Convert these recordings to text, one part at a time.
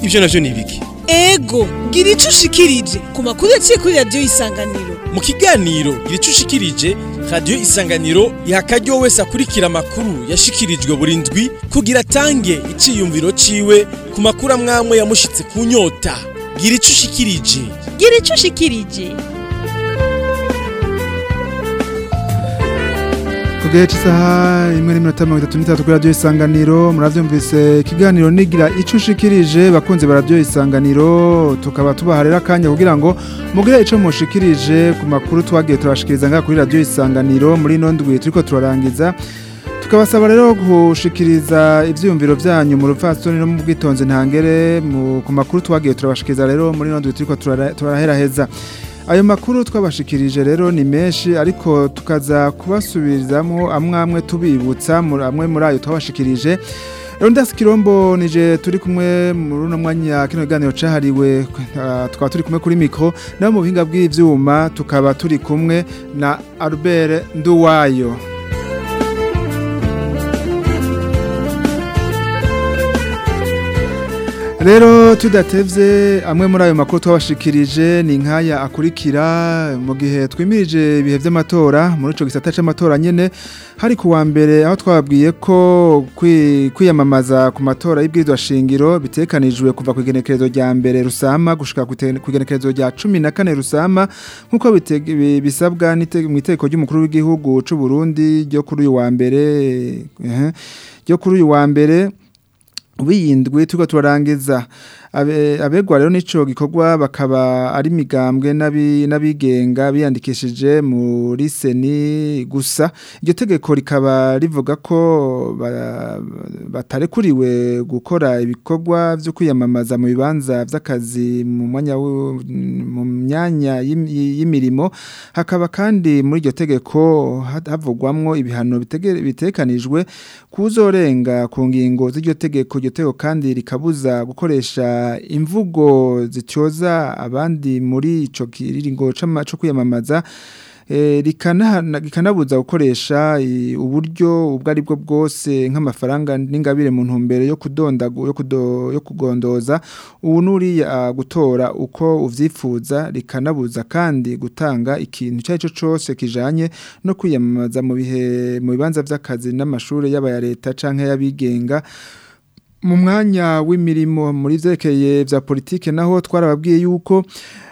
ivyo navyo ni ibiki ego gira ico ushikirije ku makuru yaciye kuri radiyo isanganiro mu kiganiro gira ico ushikirije radiyo isanganiro iha akaryo wese akurikira amakuru yashikirijwe buri ndwi kugira atange iciyumviro ciwe ku makuru amwamwe yamushitse ku nyota gira ico ushikirije gira ico ushikirije Kugihe cy'isaha imwe n'iminota mirongo itatu n'itatu kuri radiyo isanganiro murabyumvise ikiganiro nigira icyo ushikirije bakunze ba radiyo isanganiro tukaba tubaha rero akanya kugira ngo mugire icyo mushikirije ku makuru twagiye turashikiriza ngaha kuri radiyo isanganiro muri ino ndwi turiko turarangiza tukabasaba rero gushikiriza ivyiyumviro vyanyu mu rupfasoni no mu bwitonzi ntangere mu- ku makuru twagiye turabashikiriza rero muri ino ndwi turiko turara- turaheraheza ayo makuru twabashikirije rero ni menshi ariko tukaza kubasubirizamo amwe amwe tubibutsa muri- amwe muri ayo twabashikirije rero ndasi kirombo nije turi kumwe muri uno mwanya kino kiganiro cahariwe ah, tukaba turi kumwe kuri mikro naho mu buhinga bw'ivyuma tukaba turi kumwe na Albert Nduwayo Rero tudatevye amwe muri ayo makuru twabashikirije ni nkaya akurikira mu gihe twimirije ibihe vy'amatora muri ico gisata c'amatora nyene hari kuwa mbere aho twababwiye ko kwi- kwiyamamaza ku matora y'ibwirizwa shingiro bitekanijwe kuva ku igenekerezo rya mbere rusama gushika ku te- ku igenekerezo rya cumi na kane rusama nk'uko bite- bi- bisabwa n'ite- mu itegeko ry'umukuru w'igihugu c'u Burundi ryo kuri uyu wa mbere eh, ryo kuri uyu wa mbere wiyindwi turiko turarangiza Abe- abegwa rero nico gikorwa bakaba ari migambwe n'abi- n'abigenga biyandikishije muri seni gusa iryo tegeko rikaba rivuga ko ba- batarekuriwe gukora ibikorwa vyo kwiyamamaza mu bibanza vy'akazi mu mwanya w- mu myanya y'im- y'imirimo hakaba kandi muri iryo tegeko ha- havugwamwo ibihano bitege- bitekanijwe kuzorenga ku ngingo z'iryo tegeko iryo tegeko kandi rikabuza gukoresha imvugo zityoza abandi muri ico kiringo c'ama- co kwiyamamaza eh, rikana- rikanabuza gukoresha i- uburyo ubwo ari bwo bwose nk'amafaranga n'ingabire mu ntumbero yo kudondagu yo, kudo, yo kugondoza ubu nuriya gutora uko uvyifuza rikanabuza kandi gutanga ikintu icyo ari cyo cyose kijanye no kwiyamamaza mu bihe mu bibanza vy'akazi n'amashuri y'aba ya leta canke y'abigenga mu mwanya w'imirimo muri vyerekeye vya politike naho twarababwiye yuko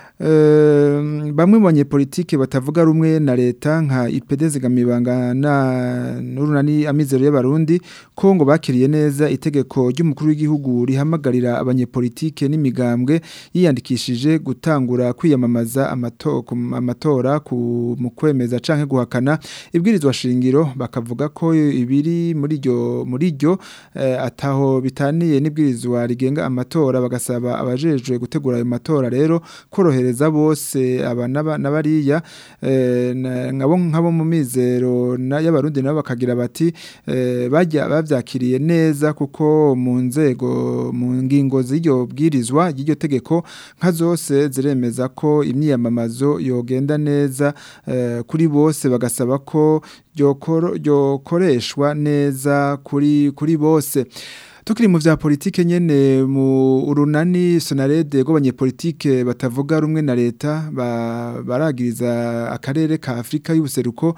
eh, bamwe mu banyepolitike batavuga rumwe na leta nka IPD zigamibanga na n'urunani amizero y'abarundi ko ngo bakiriye neza itegeko ry'umukuru w'igihugu rihamagarira abanyepolitike n'imigambwe yiyandikishije gutangura kwiyamamaza amato- ku- amatora ku mu kwemeza canke guhakana ibwirizwa shingiro bakavuga ko ibiri muri ryo muri ryo eh, ataho bitaniye n'ibwirizwa rigenga amatora bagasaba abajejwe gutegura ayo matora rero korohereza bose aba n'aba- n'abariya eh, na- nkabo nkabo mu mizero na- y'abarundi nabo bakagira bati eh, bajya bavyakiriye neza kuko mu nzego mu ngingo z'iryo bwirizwa ry'iryo tegeko nka zose ziremeza ko imyiyamamazo yogenda neza eh, kuri bose bagasaba ko ryokoro- ryokoreshwa neza kuri kuri bose tukiri mu vya politike nyene mu urunani sonarede rw'abanyepolitike batavuga rumwe na leta ba- baragiriza akarere ka Afrika y'ubuseruko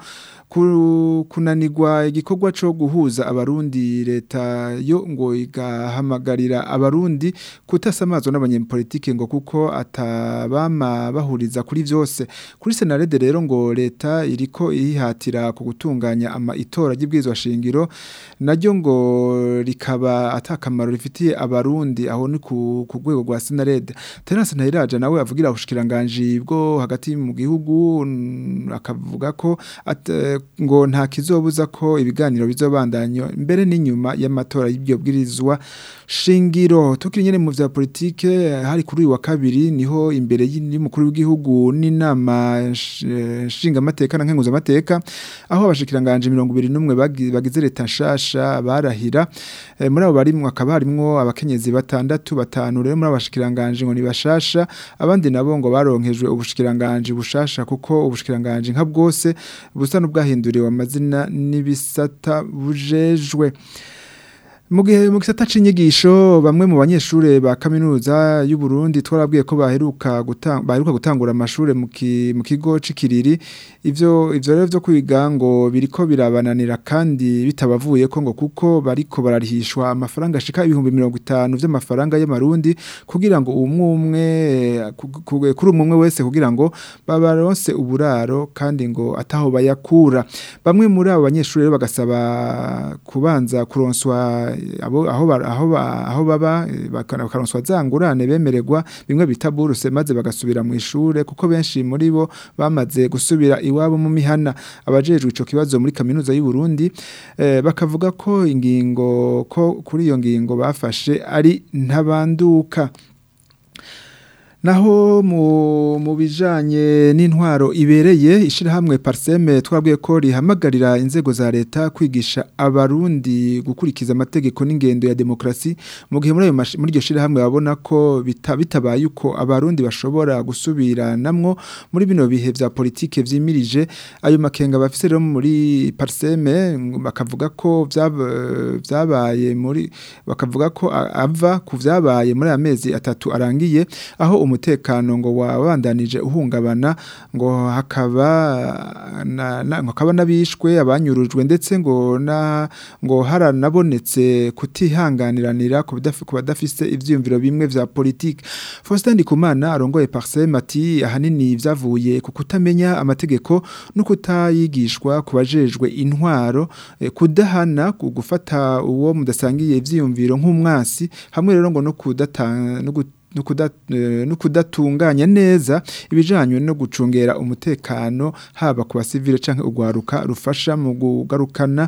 ku- kunanirwa igikorwa co guhuza abarundi leta yo ngo igahamagarira abarundi kutasamazwa n'abanyepolitike ngo kuko atabama bahuriza kuri vyose kuri senarede rero ngo leta iriko ihihatira ku gutunganya ama itora ry'ibwirizwa shingiro naryo ngo rikaba atakamaro rifitiye abarundi aho ni ku ku rwego rwa senarede terase ntayiraja nawe avugira ubushikiranganji bwo hagati mu gihugu mm, akavuga ko at- ngo nta kizobuza ko ibiganiro bizobandanya mbere n'inyuma y'amatora y'ibyo bwirizwa shingiro tukiri nyene mu vya politike hari kuri uyu wa kabiri niho imbere y'umukuru w'igihugu n'inama nsh- nshingamateka na nkenguzamateka aho abashikiranganje mirongo ibiri n'umwe bagi- bagize leta nshasha barahira Eh, muri abo barimwo akaba harimwo abakenyezi batandatu batanu rero muri abashikiranganje ngo ni bashasha abandi nabo ngo baronkejwe ubushikiranganje bushasha kuko ubushikiranganje nka bwose busa n'ubwahinduriwe amazina n'ibisata bujejwe mu gihe mu gisata c'inyigisho bamwe mu banyeshure ba kaminuza y'u Burundi twarabwiye ko baheruka gutanga baheruka gutangura amashure mu ki- mu kigo c'ikiriri ivyo ivyo rero vyo kwiga ngo biriko birabananira kandi bitabavuye ko ngo kuko bariko bararihishwa amafaranga ashika ibihumbi 50 vy'amafaranga y'amarundi kugira ngo umwe umwe ku- ku- kuri umwe umwe wese kugira ngo babaronse uburaro kandi ngo ataho bayakura bamwe muri abo banyeshuri rero bagasaba kubanza kuronswa abo aho ba- aho ba- aho baba eh, bakana- bakaronswa zangurane bemererwa bimwe bita buruse maze bagasubira mu ishure kuko benshi muri bo bamaze gusubira iwabo mu mihana abajejwe ico kibazo muri kaminuza y'u Burundi eh, bakavuga ko ingingo ko kuri iyo ngingo bafashe ari ntabanduka Naho mu mu bijanye n'intwaro ibereye ishirahamwe Parseme twabwiye ko rihamagarira inzego za leta kwigisha abarundi gukurikiza amategeko n'ingendo ya demokrasi mu gihe muri ayo mashi- muri iryo shirahamwe babona ko bita- bitabaye uko abarundi bashobora gusubira namwo muri bino bihe vya politike vyimirije ayo makenga bafise rero muri Parseme ngo bakavuga ko vyab- vyabaye muri bakavuga ko a- ava ku vyabaye muri aya mezi atatu arangiye aho umutekano ngo wabandanije uhungabana ngo hakaba na, na, ngo hakaba nabishwe abanyurujwe ndetse ngo na ngo haranabonetse kutihanganiranira ku bidafi- ku badafise ivyiyumviro bimwe vya politique Faustin Ndikumana arongoye Parsem ati ahanini vyavuye ku kutamenya amategeko no kutayigishwa ku bajejwe intwaro eh, kudahana ku gufata uwo mudasangiye ivyiyumviro nk'umwasi hamwe rero ngo no kudatanga no gu- no kuda- eh, no kudatunganya neza ibijanye no gucungera umutekano haba ku basivile canke ugwaruka rufasha mu kugarukana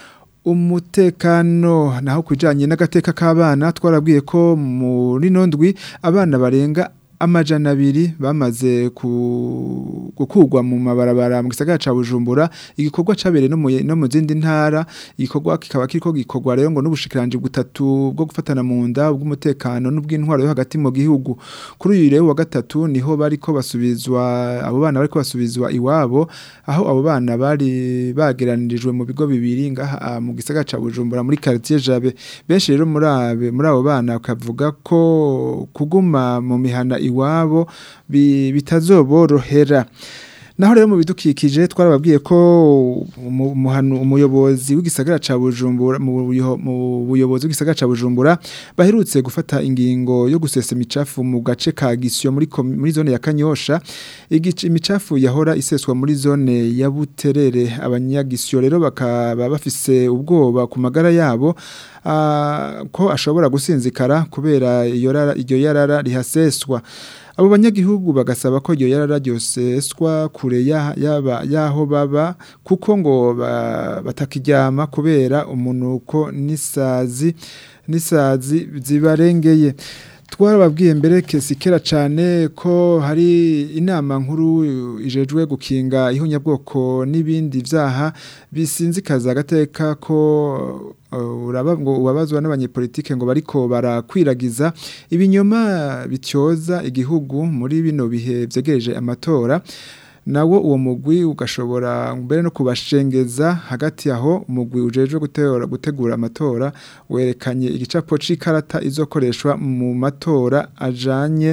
umutekano naho kujanye n'agateka k'abana twarabwiye ko muri nondwi abana barenga amajana abiri bamaze ku- gukugwa mu mabarabara mu gisagara ca Bujumbura igikorwa cabereye no mu no mu zindi ntara igikorwa kikaba kiriko gikorwa rero ngo n'ubushikiranje butatu bwo gufatana mu nda bw'umutekano n'ubw'intwaro yo hagati mu gihugu kuri uyu rero wa gatatu niho bariko basubizwa abo bana bariko basubizwa iwabo aho abo bana bari bageranirijwe mu bigo bibiri ngaha ah, mu gisagara ca Bujumbura muri quartier Jabe benshi rero muri abe muri abo bana bakavuga ko kuguma mu mihana iwabo bi- bitazoborohera Naho rero mu bidukikije twarababwiye ko umu- umuhanu- umuyobozi w'igisagara ca Bujumbura mu buyo- mu buyobozi w'igisagara ca Bujumbura baherutse gufata ingingo yo gusesa imicafu mu gace ka Gisyo muri komi- muri zone ya Kanyosha igice imicafu yahora iseswa muri zone ya Buterere abanyagisyo rero bakaba bafise ubwoba ku magara yabo ah, ko ashobora gusinzikara kubera iyo rara- iryo yarara rihaseswa abo banyagihugu bagasaba ko iryo yarara ryoseswa kure ya- yaba- yaho baba kuko ngo ba- batakiryama kubera umunuko n'isazi n'isazi zibarengeye twarababwiye mbere kesikera cyane ko hari inama nkuru ijejwe gukinga ihunyabwoko n'ibindi vyaha bisinzikaza agateka ko uh, uraba ngo ubabazwa n'abanyepolitike ngo bariko barakwiragiza ibinyoma bityoza igihugu muri bino bihe vyegereje amatora nawo uwo mugwi ugashobora mbere no kubashengeza hagati aho umugwi ujejwe gutegura gutegura amatora werekanye igicapo c'ikarata izokoreshwa mu matora ajanye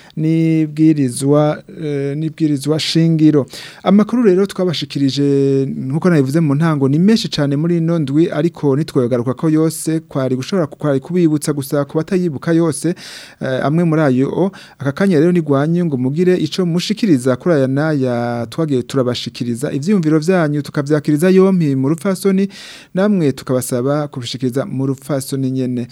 n'ibwirizwa eh, n'ibwirizwa shingiro amakuru rero twabashikirije nkuko nabivuze mu ntango ni menshi cyane muri ino ndwi ariko nitwogaruka ko yose kwari gushobora kwari kubibutsa gusa ku batayibuka yose eh, amwe muri ayo aka kanya rero nigwanye ngo mugire ico mushikiriza kuri aya naya twagiye turabashikiriza ivyiyumviro vyanyu tukavyakiriza yompi mu rupfasoni namwe tukabasaba kubishikiriza mu rupfasoni nyene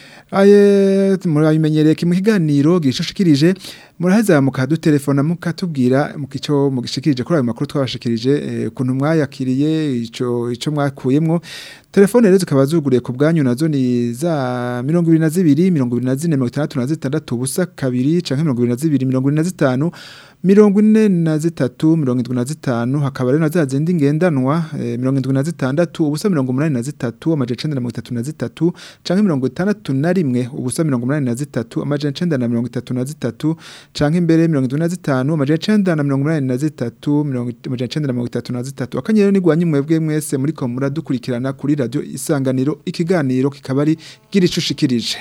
aye murabimenyereye mu kiganiro gishoshikirije muraheza mukadutelefona mukatubwira mukico mugishikirije kuri ayo makuru twabashikirije eh, kuntu mwayakiriye ico ico mwakuyemwo telefone rero zikaba zuguriye ku bwanyu nazo ni za 22 24 66 ubusa kabiri canke 22 25 mirongo ine na zitatu mirongo indwi na zitanu hakaba rero na za zindi ngendanwa eh, mirongo indwi na zitandatu ubusa mirongo umunani na zitatu amajana icenda na mirongo itatu na zitatu canke mirongo itandatu na rimwe rimwe ubusa mirongo umunani na zitatu amajana icenda na mirongo itatu na zitatu canke imbere mirongo indwi na zitanu amajana icenda na mirongo umunani na zitatu mirongo it- amajana icenda na mirongo itatu na zitatu akanyero nigwanye mwebwe mwese muriko muradukurikirana kuri radio isanganiro ikiganiro kikaba ari gira ico ushikirije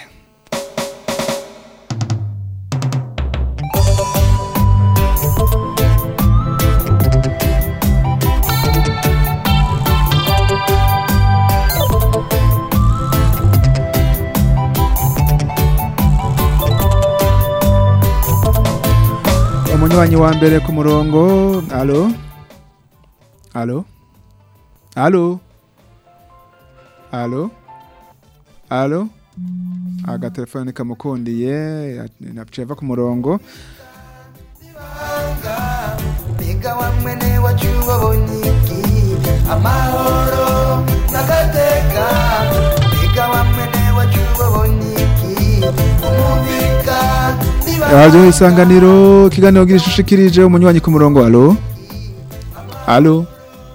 umunywanyi wa mbere ku murongo alo alo alo alo alo agatelefone kamukundiye naciye ava ku murongo Mbega wa mwene wacu babonye iki amahoro n'agateka Mbega wa mwene wacu babonye iki umubika radio isanganiro ikiganiro gira ishushikirije umunywanyi ku murongo alo alo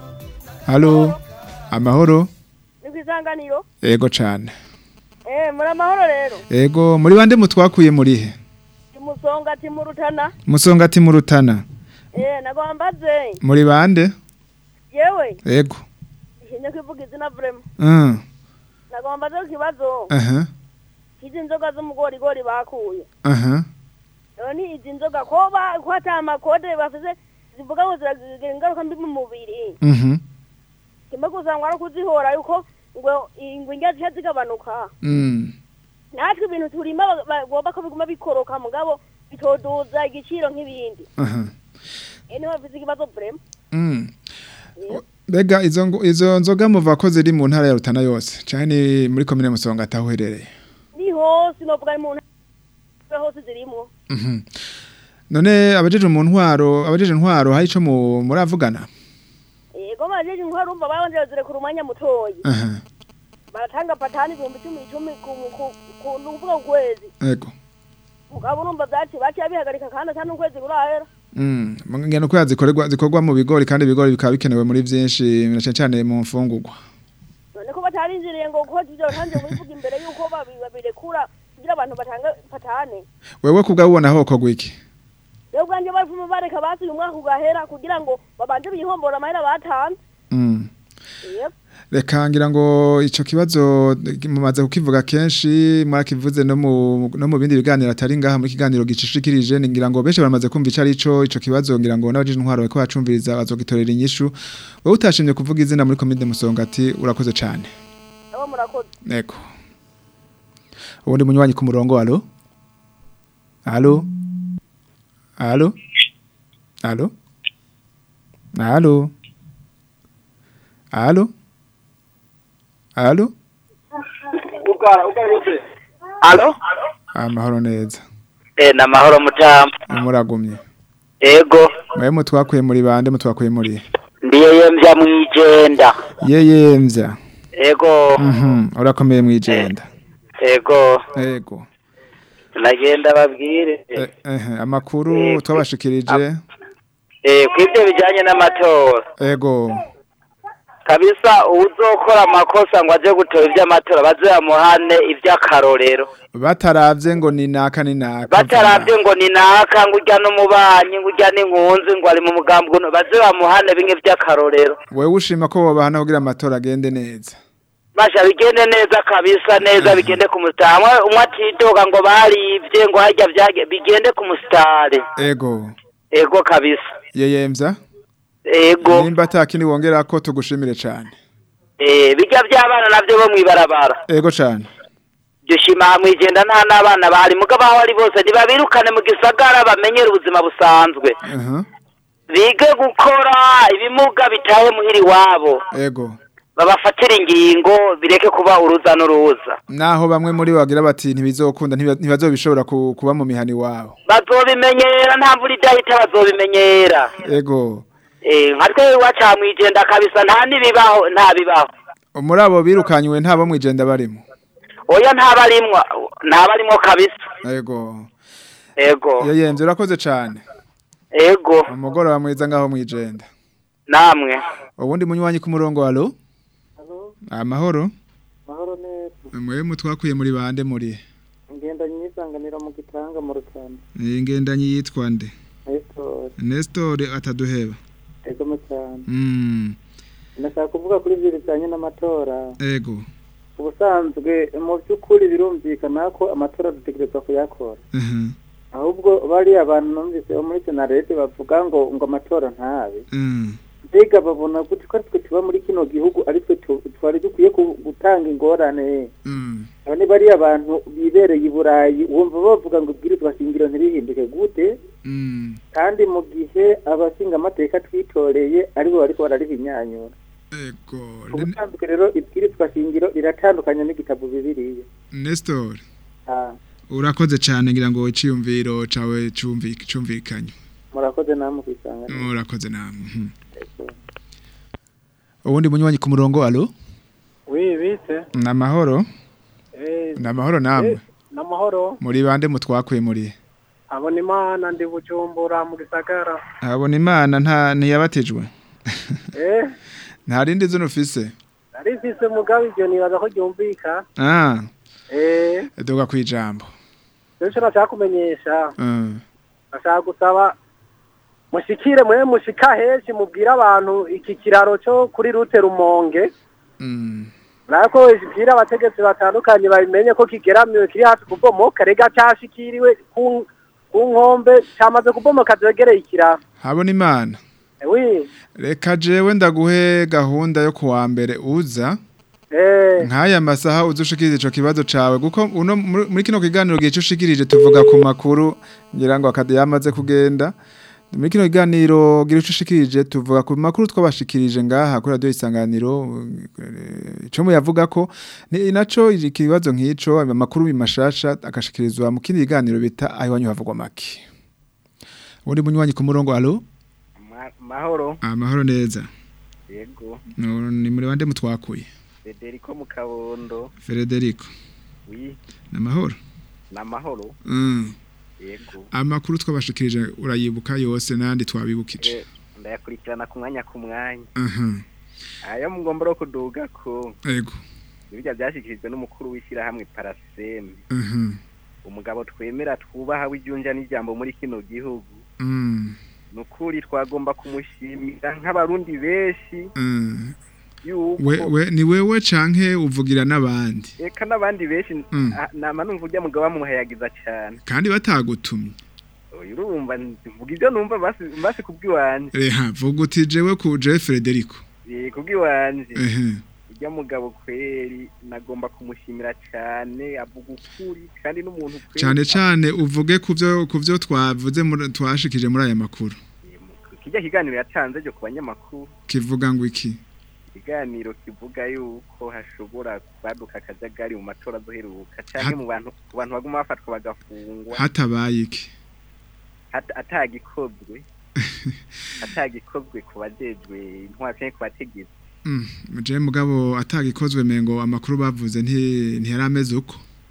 alo amahoro ni ku isanganiro ego cane eh muri amahoro rero ego muri bande mutwakuye murihe imusonga ati mu rutana musonga ati mu rutana eh nagombaze muri bande yewe ego nshimye kwivuga izina vrema mm. nagombaze ku kibazo aha izi nzoga z'umugorigori bakuye aha none izi nzoga ko ba ko ata amakode bafise zivuga ngo ziragira ingaruka mbi mu mubiri mhm kimwe gusa ngo ari ukuzihora yuko ngo ingwe indya zica zigabanuka mm. natwe ibintu turima ba- bagomba ko biguma bikoroka mugabo bitoduza igiciro nk'ibindi aha eh niho bafise ikibazo vrema Mm. Bega izo ngo- izo nzoga muva ko ziri mu ntara ya Rutana yose canke ni muri komine Musonga ataho herereye. ni hose novuga ni mu ntara hose zirimwo Mhm. None abajeje mu ntwaro abajeje ntwaro hari ico mu muravugana. yego bajeje intwaro urumva babanje bazirekura umwanya mutoyi Aha. baratanga patani ibihumbi icumi icumi ku ku- ku nukuvuga ku kwezi Ego. mugabo urumva vyaciye baciye bihagarika kandi ata n'ukwezi kurahera Mm. Ngene ko yazikorerwa zikorwa mu bigori kandi ibigori bikaba bikenewe muri vyinshi na cane cane mu mfungurwa. none ko batarinjiriye ngo kuko ivyo batangiye kubivuga imbere yuko babi- babirekura kugira abantu batanga patane Wewe kubwabona aho kogwa iki? rero ubwanje bavuma bareka basuye umwaka ugahera kugira ngo babanje bihombora amahera batanze Mm. yep Reka ngira ngo ico kibazo mumaze kukivuga kenshi mwarakivuze no mu no mu bindi biganiro atari ngaha muri kiganiro gicishikirije ngira ngo benshi baramaze kumva ico arico ico kibazo ngira ngo n'abajije intwaro bariko bacumviriza bazogitorera inyishu wowe utashimye kuvuga izina muri komine Musonga ati urakoze cane nabo murakoze Eko ubundi munywanyi ku murongo alo alo alo alo alo alo alo Alo? amahoro neza Eh, na mahoro mutamba. muragumye Ego, mwe mutwakuye muri bande mutwakuye muri ndiye yemvya mwijenda. yeyemvya Ego, mhm urakomeye mwijenda ego, ego nagenda babwire. Eh, ehe amakuru Eh, twabashikirije Eh, kwivyo bijanye n'amatora. ego Kabisa uzokora amakosa ngo aje gutora ivy'amatora bazoyamuhane ivy'akarorero. bataravye ngo ni naka ni naka Bataravye ngo ni naka ngo urya n'umubanyi ngo urya n'inkunzi ngo ari mu mugambi uno bazoyamuhane bimwe vy'akarorero. wewe ushima ko bobahana kugira amatora agende neza Masha bigende neza kabisa neza bigende ku musitari. Umwe umwe atidoga ngo barivye ngo harya vyage bigende ku musitari. ego Ego kabisa. yeyemvya Ego. nimba atakindi wongera ko tugushimire cane Eh bijya by'abana navyo bo mwibarabara. ego cane Dushima hamwe igenda nta n'abana bahari mugabo aho ari bose ntibabirukane mu gisagara bamenyere ubuzima busanzwe. aha Bige gukora ibimuga bitahe muhiri wabo. ego Babafatira ingingo bireke kuba uruza n'uruza. naho bamwe muri bo bagira bati ntibizokunda ntiba- ntibazobishobora ku- kuba mu mihani wabo Bazobimenyera nta mvura idahita bazobimenyera. ego Eh nka twe waca mwijenda kabisa nta nibibaho nta bibaho. muri abo birukanywe ntabo mwijenda barimo Oya ntabarimwa ntabarimwo kabisa. ego Ego. yeyemvya urakoze cane Ego. umugoroba mwiza ngaho mwijenda Namwe. ubundi munywanyi ku murongo alo amahoro mahoro neza mwe mutwakuye muri bande muri isanganiro mu gitanga mu rutanda ingendanyi yitwa nde Nestor Nestor ataduheba egome cyane mm ndashaka kuvuga kuri ibyo bijyanye n'amatora ego ubusanzwe mu by'ukuri birumvikana ko amatora dutegerezwa kuyakora mhm ahubwo bariya abantu numvise bo muri senarete bavuga ngo ngo amatora ntabe mm mbega babona gute ko twe tuba muri kino gihugu ari twe tu- twari dukwiye ku- gutanga ingorane mm aba ni bariya abantu bibereye i burayi wumva bavuga ngo ibwirizwa shingiro ntirihinduke gute mm kandi mu gihe abashinga amateka twitoreye aribo bariko bararihinyanyura ego ubusanzwe rero ibwirizwa shingiro riratandukanye n'igitabo bibiriya Nestor Ah, urakoze cyane ngira ngo iciyumviro cawe cumvik cumvikanye murakoze namwe kwisanga urakoze namwe mhm. ubundi munywanyi ku murongo alo wi bise namahoro eh namahoro namwe namahoro muri bande mutwakuye muri abona imana ndi bujumbura mu gisagara abona imana nta ntiyabatijwe eh nta rindi zino ufise nari mfise mugabe ibyo nibaza ko ryumvika ah eh duga kwijambo rero icyo nashaka kumenyesha mm nashaka gusaba mushikire mwe mushika henshi mubwire abantu iki kiraro cyo kuri rute rumonge mm nako bwira abategetsi batandukanye babimenye ko kigeramiwe kiri hafi kubomoka rega cyashikiriwe ku ku nkombe cyamaze kubomoka zegereye ikiraro habona imana wi reka jewe ndaguhe gahunda yo kuwa mbere uza eh nk'aya masaha uzushikiriza ico kibazo cawe kuko uno muri muri kino kiganiro gihe ushikirije tuvuga ku makuru ngira ngo akade yamaze kugenda muri kino kiganiro gira ico ushikirije tuvuga ku makuru twabashikirije ngaha kuri radio isanganiro eh, ico mu yavuga ko ni naco ikibazo nk'ico amakuru bimashasha akashikirizwa mu kindi kiganiro bita ayiwanyu havugwa make ubundi munywanyi ku murongo alo mahoro amahoro neza yego No, ni muri bande mutwakuye Federico mu kabondo Federico wi namahoro na mahoro mm. yego amakuru twabashikirije urayibuka yose nandi twabibukije Eh, ndayakurikirana ku mwanya ku mwanya aha ayo mugomba ro kuduga ko ego ibijya byashyikirijwe n'umukuru w'ishyirahamwe paraseme aha umugabo twemera twubaha w'ibyunja n'ijambo muri kino gihugu mm. ni ukuri twagomba kumushimira nk'abarundi benshi mm. yuko we, we, ni wewe canke uvugira n'abandi eka n'abandi benshi Mm. ah, nama numva ujya mugabo bamuhayagiza cyane kandi batagutumye Oya, urumva mvuga ibyo numva basi basi kubw'iwanje reha vuga uti jewe ku jewe Federico Eh, kubw'iwanje ehe ujya mugabo kweri nagomba kumushimira cyane avuga ukuri kandi n'umuntu kweri cane cane uvuge kuvyo kuvyo twavuze muri- twashikije muri aya makuru kijya kiganiro yatanze cyo ku banyamakuru kivuga ngo iki ikiganiro kivuga yuko hashobora kwaduka akajagari mu matora azoheruka cyangwa mu bantu ku bantu baguma bafatwa bagafungwa hatabaye iki hat- atagikozwe atagikozwe ku bajejwe intwaro cyangwa ku bategetsi Mm, je mugabo atagikozwe mengo amakuru bavuze nti ntiyarameze uko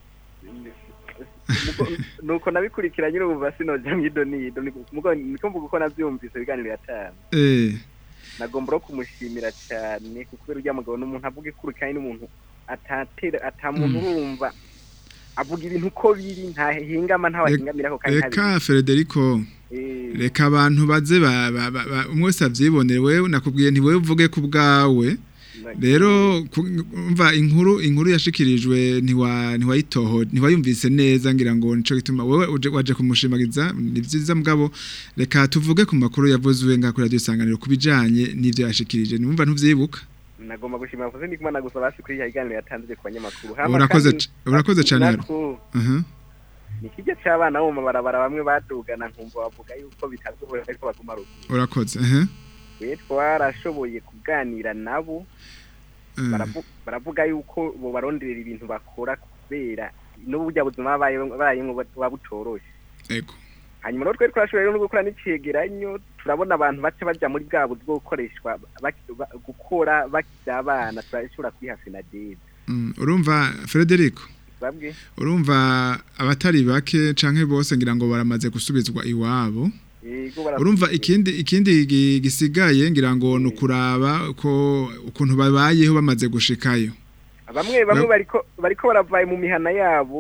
Mugo- nuko nabikurikiranye urumva sinoja mwido nido mugo niko mvuga uko navyumvise ibiganiro yatanze eh nagomba no kumushimira cyane kuko kubera ujya mugabo n'umuntu avuga ikuru kandi n'umuntu atatera atamuntu Mm. urumva avuga ibintu uko biri ntahingama ntawahingamirako kandi reka Federico Eh, reka abantu baze ba- ba- ba- ba- umwe wese avyibonere wewe nakubwiye nti wewe uvuge ku bwawe rero ku- umva inkuru inkuru yashikirijwe ntiwa ntiwayitoho ntiwayumvise neza ngira ngo nico gituma wewe uje waje kumushimagiza ni vyiza mugabo reka tuvuge ku makuru yavuzwe nga kuri radio isanganiro kubijanye n'ivyo yashikirije numva ntuvyibuka nagomba gushimira kuko ndi kumana gusa basi kuri ya kiganiro yatanze ku banyamakuru urakoze kandi- c- urakoze cane rero nako aha ni kijya cy'abana bo mu mabarabara bamwe badugana nkumva bavuga yuko bitagoye ariko baguma ruguru urakoze aha we twarashoboye kuganira nabo Eh, baravu- baravuga yuko bo baronderera ibintu bakora kubera n'uburyo buzima babayemo buba butoroshe ego hanyuma rero twari twashoboye no gukora n'icegeranyo turabona abantu bace baja muri bwa buzi bwo gukoreshwa baki- ba- gukora bakiri abana turashobora kwiha fenadebe Mm, urumva Federico babwe urumva abatari bake canke bose ngira ngo baramaze gusubizwa iwabo yego bara- urumva ikindi ikindi gi- gisigaye ngira ngo nukuraba ko ukuntu babayeho bamaze gushikayo bamwe bamwe Ba- bariko bariko baravaye mu mihana yabo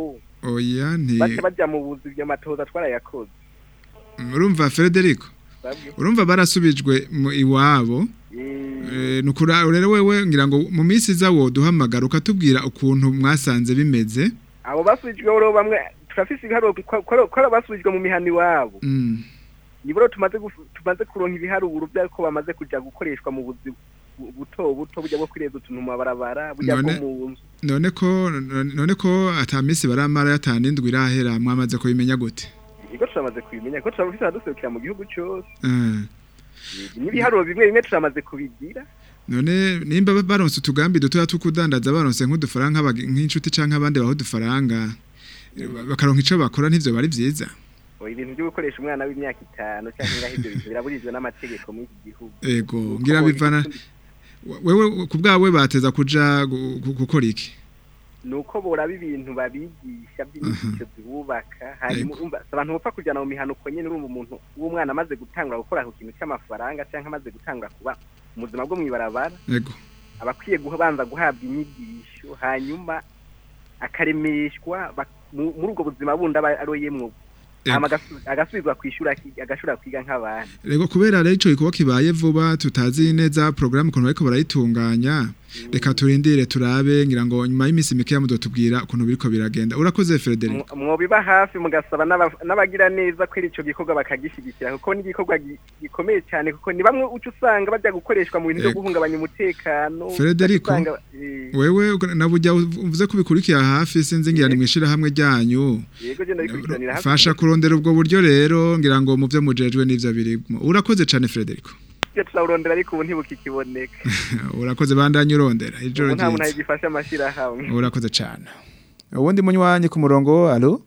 oya nti bace bajya mu buzi ibyo matoza twarayakoze urumva Federico Babwe. urumva barasubijwe mu iwabo Eh, nukura rero wewe ngira ngo mu minsi iza wo duhamagara ukatubwira ukuntu mwasanze bimeze abo basubijwe rero bamwe turafise ibiharuro ko ko- ko basubijwe mu mihani wabo Mm. niburo tumaze gufu- tumaze kuronka ibiharuro by'uko bamaze kuja gukoreshwa mu buzi bu- buto buto burya bwo kwireza utuntu mu mabarabara burya bwo None- mu nzu none ko none ko ata minsi baramara yatanindwi irahera mwamaze kubimenya gute ikigo turamaze kubimenya ko turabufise abaduserukira mu gihugu cyose Eh, n'ibiharuro bimwe bimwe turamaze kubigira none nimba ba- baronse utugambi dutoya tukudandaza baronse nk'udufaranga nk'abagi- nk'inshuti canke abandi baho udufaranga eh, ba- bakaronka ico bakora ntivyo bari vyiza oya ibintu byo gukoresha umwana w'imyaka itanu cyangwa ngaho ibyo bintu biraburijwe n'amategeko muri iki gihugu ego ngira bivana wewe ku bwawe bateza kuja gu- gu- gukora iki nuko boraba ibintu babigisha by'inyigisho zibubaka hanyuma Yego. umva si abantu bapfa kujyana mu mihanuko nyine urumva umuntu w'umwana amaze gutangura gukora ku kintu cy'amafaranga cyangwa amaze gutangura kuba mu buzima bwo mu ibarabara ego aba akwiye kubanza guhabwa inyigisho hanyuma akaremeshwa bak- mu- muri ubwo buzima bundi aba aroyemwo hama agasu- agasubizwa kwishura aki- agashobora kwiga nk'abandi Rego kubera rero ico gikuba kibaye vuba tutazi neza programme ukuntu bariko barayitunganya reka turindire turabe ngira ngo nyuma y'imisi mike yamudotubwira ukuntu biriko biragenda urakoze Frederic Mwo- mwobiba hafi mugasaba n'aba- n'abagira neza ko ico gikorwa bakagishigikira kuko ni igikorwa gi- gikomeye cyane kuko ni bamwe uca usanga bajya gukoreshwa mu bintu byo Yego. guhungabanya umutekano Federico uca usanga, eh, wewe uga- nabujya uvuze kubikurikira hafi sinzi ngira ni mwishira hamwe ryanyu yego je ndabikurikiranira hafi fasha kurondera ubwo buryo rero ngira ngo mu byo mujejwe n'ivyo birimo urakoze cane Frederico Twe turawurondera ariko ubu ntibukikiboneka urakoze bandanye urondera ijoro ubu nta muntu ryiza agifasha amashirahamwe urakoze cane ubundi munywanyi ku murongo allo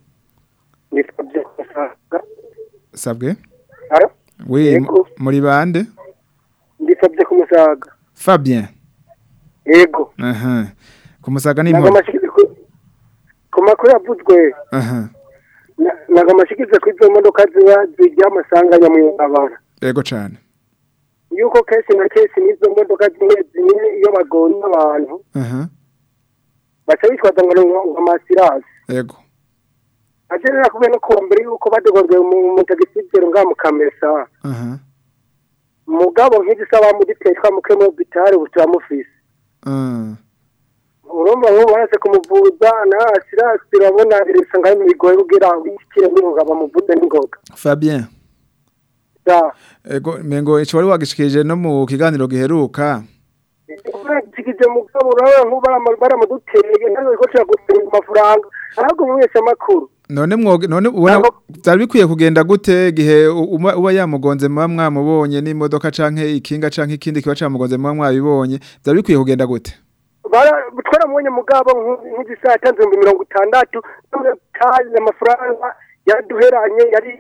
sabwe Alo? oui Yego. muri bande ndisabye ku musaga Fabien yego aha ku musaga ni naga imporo amashikizi ku- ku makuru yavuzwe aha na- naga amashikizi ku izo modoka ziba zijya amasanganya mu ibarabara yego cane yuko kenshi na kenshi n'izo modoka zimwe zimwe iyo bagonye abantu aha baca bitwaza ngo ni ngo amasirasi yego akenera kubera no kuwa mbere yuko badogorwe mu mutagisibero ngaha mu kamesa aha mugabo nk'izisaba muri petwa mu kemo bitare butamufise ah urumva nk'ubu barase kumuvuza na asirasi urabona irisa ngaho bigoye kugira wikire n'ingoga bamuvuze n'ingoga Fabien da ego mengo ico wari wagishikije no mu kiganiro giheruka zigije mugabo urabona nk'ubu baramuduteye ntabwo ko turagusenga amafaranga ahubwo mu wese amakuru none mwoge none ubona byari bikwiye kugenda gute gihe u- uba uba yamugonze muba mwamubonye n'imodoka canke ikinga canke ikindi kiba camugonze muba mwabibonye byari bikwiye kugenda gute Bara- twaramubonye mugabo nk'igisaha yatanze ibihumbi mirongo itandatu n'amatazi amafaranga yaduheranye yari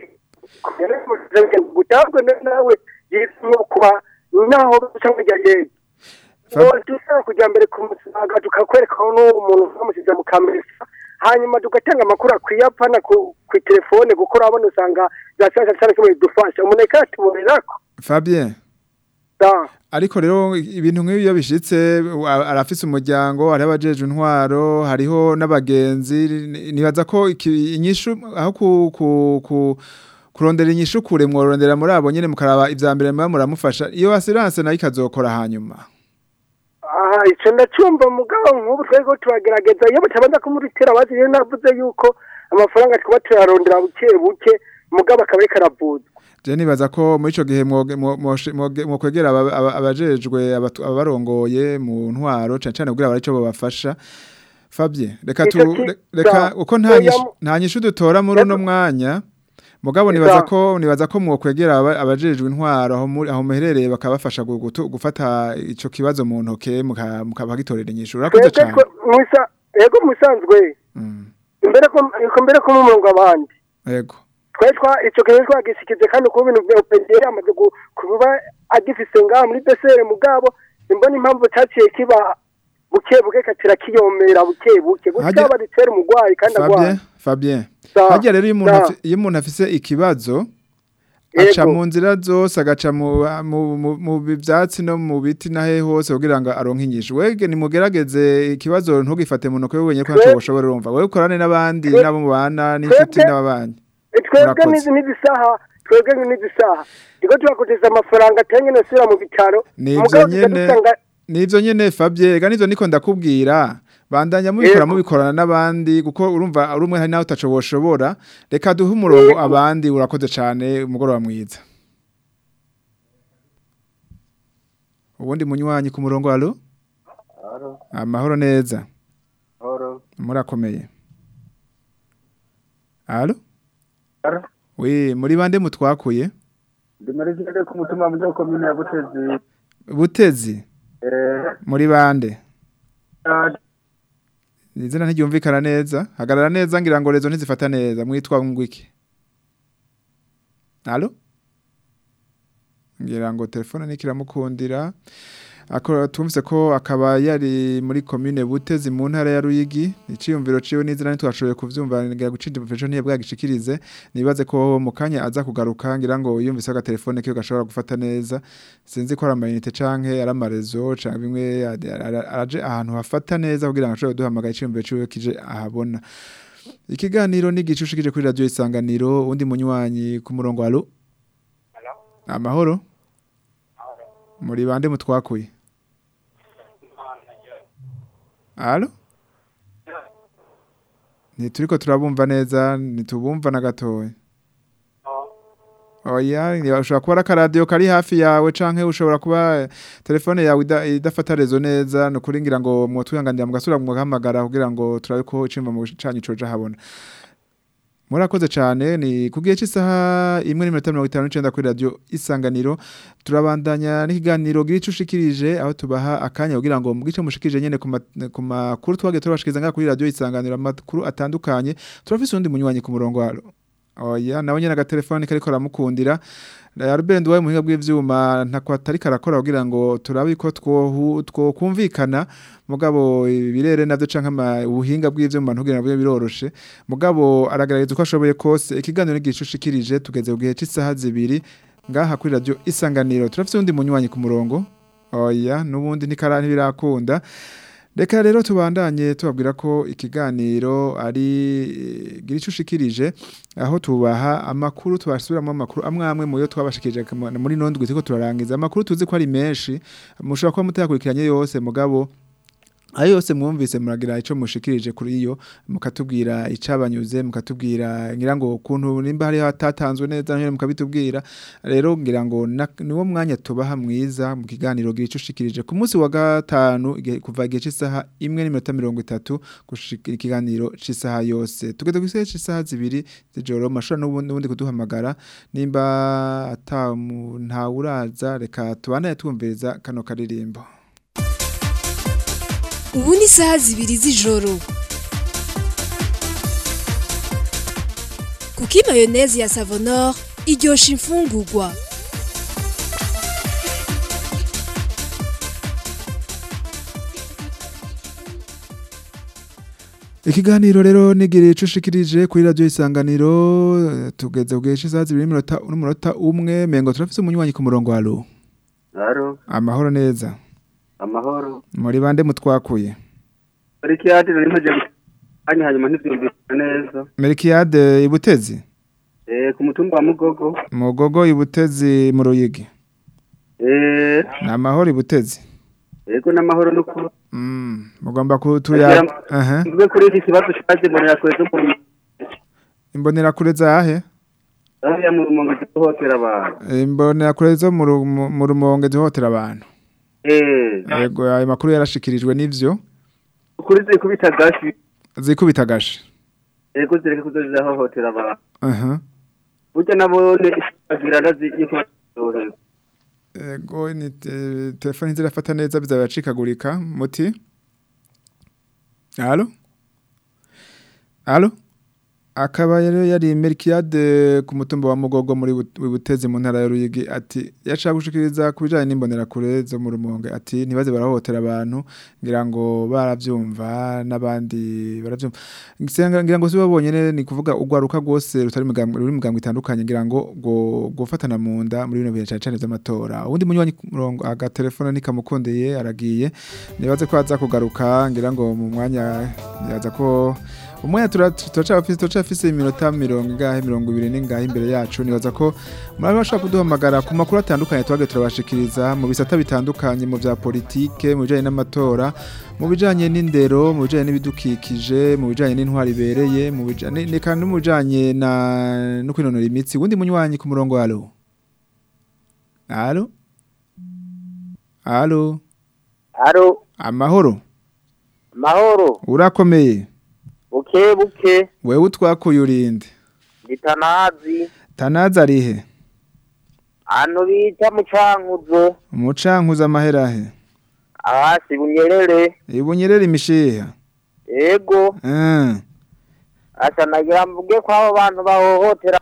gutabwe nawe yitwa kuba naho cyangwa ryagenda dusaba kujya mbere ku musaga tukakwereka aho n'uwo muntu twamusize mu kamesa hanyuma tugatanga amakuru akwiye apfana ku ku telefone kuko urabona usanga za saa sita kimwe bidufasha umuntu reka yatuborera ko Fabien da ariko rero ibintu nk'ibi iyo bishitse a- arafise umuryango hariho abajeje intwaro hariho n'abagenzi ni- nibaza ko iki- inyishu aho ku, ku, ku kurondera inyishu kure mworondera muri abo nyene mukaraba ivya mbere muba muramufasha iyo assurance nayo ikazokora hanyuma aha icyo ndacyumva mugabo nk'ubu twego turagerageza iyo batabanza kumurutera bazi rero navuze yuko amafaranga twaba turarondera buke buke mugabo akaba ariko aravuzwa je nibaza ko muri ico gihe mwoge- mwo- mwoshi- mwoge- mwokwegera aba- aba- abajejwe abatu- ababarongoye mu ntwaro cane cane kugira barico babafasha Fabien reka tu Ico ki- re- reka sa- uko nta oya nyishu mu- nta nyishu dutora muri uno mwanya mugabo nibaza ko nibaza ko mwokwegera aba- abajejwe intwaro aho muri aho muherereye bakabafasha gu- gutu- gufata ico kibazo mu ntoke muka- mukabagitorera inyishu urakoze twebwe cane twe- mwisa- yego musanzwe imbere ko ko mbere ko mumurongo abandi yego twari twa icyo gihe twagisikize kandi kuba ibintu bya opengeri amaze gu- kuba agifise ngaha muri besere mugabo imbona impamvu cyaciye kiba buke buke katira kiyomera buke buke Hajya- gutya baritera umugwayi kandi agwaye Fabien Fabien Sa- harya rero iyo umuntu sa. afi- iyo umuntu afise ikibazo aca Yego. mu nzira zose agaca mu mu- mu- mu byatsi no mu biti nahe hose kugira ngo aronke inyishu wege nimugerageze ikibazo ntugifate mu ntoke wenyine ko ntacyo ushobora urumva wewe ukorane n'abandi Twe- n'abo mubana n'inshuti twebwe- n'ababanyi Eh, twebwe Murakoze. n'izi n'izisaha twebwe n'izisaha ndiko turakoteza amafaranga atanye nasubira mu bitaro nivyo Mugabo tuca nyene dusanga nivyo nyene Fabien ega nivyo niko ndakubwira bandanya mubikora Yego. mubikorana n'abandi kuko urumva ari umwe hari nawe utaco boshobora reka duhe umurongo abandi urakoze cane umugoroba mwiza ubundi munywanyi ku murongo alo amahoro neza murakomeye alo we muri bande mutwakuye ndi muri zinde ku mutumba muri komine ya butezi butezi eh muri bande ah, izina ntiryumvikana neza hagarara neza ngira ngo rezo ntizifata neza mwitwa ngwiki alo ngira ngo telefone nikiramukundira akora tumvise ko akaba yari muri commune Butezi mu ntara ya Ruyigi iciyumviro ciwe n'izina ntitwashoboye kuvyumva ngira gucindi profession niye bwagishikirize nibaze ko mu kanya aza kugaruka ngira ngo yumvise aga telefone kiyo gashobora gufata neza sinzi ko ari amayinite canke ari amarezo canke bimwe ara- ara- araje ahantu hafata neza kugira ngo ashobore duhamagara iciyumviro ciwe kije ahabona ikiganiro ni gicushikije kuri radio isanganiro undi munywanyi ku murongo alo amahoro muri bande mutwakuye Alo? Ntituriko turabumva neza, ntitubumva na gatoya. Oya, ni- ushobora kuba ari akaradiyo kari hafi yawe canke ushobora kuba eh, telefone yawe ida- idafata rezo neza ni ukuri ngira ngo mwotwihanganira mugasubira mugahamagara kugira ngo turabe ko icimba mu canyu coja habona. Murakoze cyane ni ku gihe cy'isaha imwe n'iminota mirongo itanu n'icyenda kuri radiyo isanganiro turabandanya n'ikiganiro gice ushikirije aho tubaha akanya kugira ngo mu gice mushikirije nyine ku ma- ku makuru twagiye turabashikiriza ngaha kuri radiyo isanganiro amakuru atandukanye turafise undi munywanyi ku murongo wa oya nawe nyine agatelefoni kariko karamukundira Albert Nduwaye muhinga bw'ivyuma ntako atari karakora kugira ngo turabe ko twohu twokumvikana mugabo ibirere navyo canke ama- ubuhinga bw'ivyuma ntugira nabwo biroroshe mugabo aragaragaza uko ashoboye kose ikiganiro n'igishushikirije tugeze ku gihe cy'isaha zibiri ngaha kuri radio isanganiro turafise undi munywanyi ku murongo oya nubundi ntikara ntibirakunda Reka rero tubandanye tubabwira ko ikiganiro ari eh, gira ico ushikirije aho tubaha amakuru tubasubiramo amakuru amwe amwe mu yo twabashikirije kama- muri nondwi turiko turarangiza amakuru tuzi ko ari menshi mushobora kuba mutayakurikiranye yose mugabo ayo yose mwumvise muragira ico mushikirije kuri iyo mukatubwira icabanyuze mukatubwira ngira ngo ukuntu nimba hari hatatanzwe neza nyine mukabitubwira rero ngira ngo na- niwo mwanya tubaha mwiza mu kiganiro gira ico ushikirije ku munsi wa gatanu igihe- kuva igihe cy'isaha imwe n'iminota mirongo itatu gushika ikiganiro cy'isaha yose tugeze ku isaha cy'isaha zibiri z'ijoro mashobora n'ubundi n'ubundi kuduhamagara nimba ata mu- ntawuraza reka tubandanye twumviriza kano karirimbo ubu ni isaha zibiri z'ijoro kuko mayoneze ya savonor iryosha imfungurwa Ikiganiro rero nigire ico ushikirije kuri radio isanganiro eh, tugeze ku gihe cy'isaha zibiri n'iminota n'umunota umwe mengo turafise umunywanyi ku murongo wa alo Aro, amahoro neza amahoro. muri bande mutwakuye Ariko yati nari maje anya hanyuma ntivyumvikana neza. Melkiade ibutezi Eh ku mutumba wa Mugogo. mugogo ibutezi mu ruyigi Eh ni amahoro ibutezi ego n'amahoro no ku. mm mugomba kutuya aha Mbe kuri iki kibazo cyaje mu yakweze mu imbonera kure zahe aho ya mu rumongo duhotera abantu. imbonera kure zo mu ru- mu- mu rumonge duhotera abantu Eh yego ayo makuru yarashikirijwe n'ivyo kuri ziri kubita gashi. zikubita gashe Ego zireke kuzoza hohotera abantu. aha Burya nabone agira nazi yiko dohera. Ego ni te- telefoni zirafata neza bizabacikagurika muti Allo Allo akaba rero yari Melkiade ku mutumba wa Mugogo muri Bu- Butezi mu ntara ya Ruyigi ati yashaka gushikiriza kubijanye n'imbonera kure zo mu rumonge ati ntibaze barahohotera abantu ngira ngo baravyumva n'abandi baravyumva ngira ngira ngo sibabonye ne ni kuvuga ugwaruka gose rutari mugambwe ruri mugambwe itandukanye ngira ngo go gufatana mu nda muri bino bihe cyane cyane vy'amatora ubundi munywanyi ku murongo aga telefone nikamukundeye aragiye nibaze ko aza kugaruka ngira ngo mu mwanya yaza ko umwanya turacafise turacafise iminota mirongo ingahe mirongo ibiri n'ingahe imbere yacu nibaza ko murabe bashobora kuduhamagara ku makuru atandukanye twagiye turabashikiriza mu bisata bitandukanye mu vya politike mu bijanye n'amatora mu bijanye n'indero mu bijanye n'ibidukikije mu bijanye n'intwari ibereye mu bijanye ne- kandi no mu bijanye na no kwinonora imitsi wundi munywanyi ku murongo alo alo alo Aro, amahoro mahoro, urakomeye buke buke, wewe utwakuye urinde bitanazi, tanaza arihe hano bita mu cankuzo, umucankuza amaherahe hasi bunyerere, ibunyerera imishiha ego, Ah, asa nagira mvuge ko abo bantu bahohotera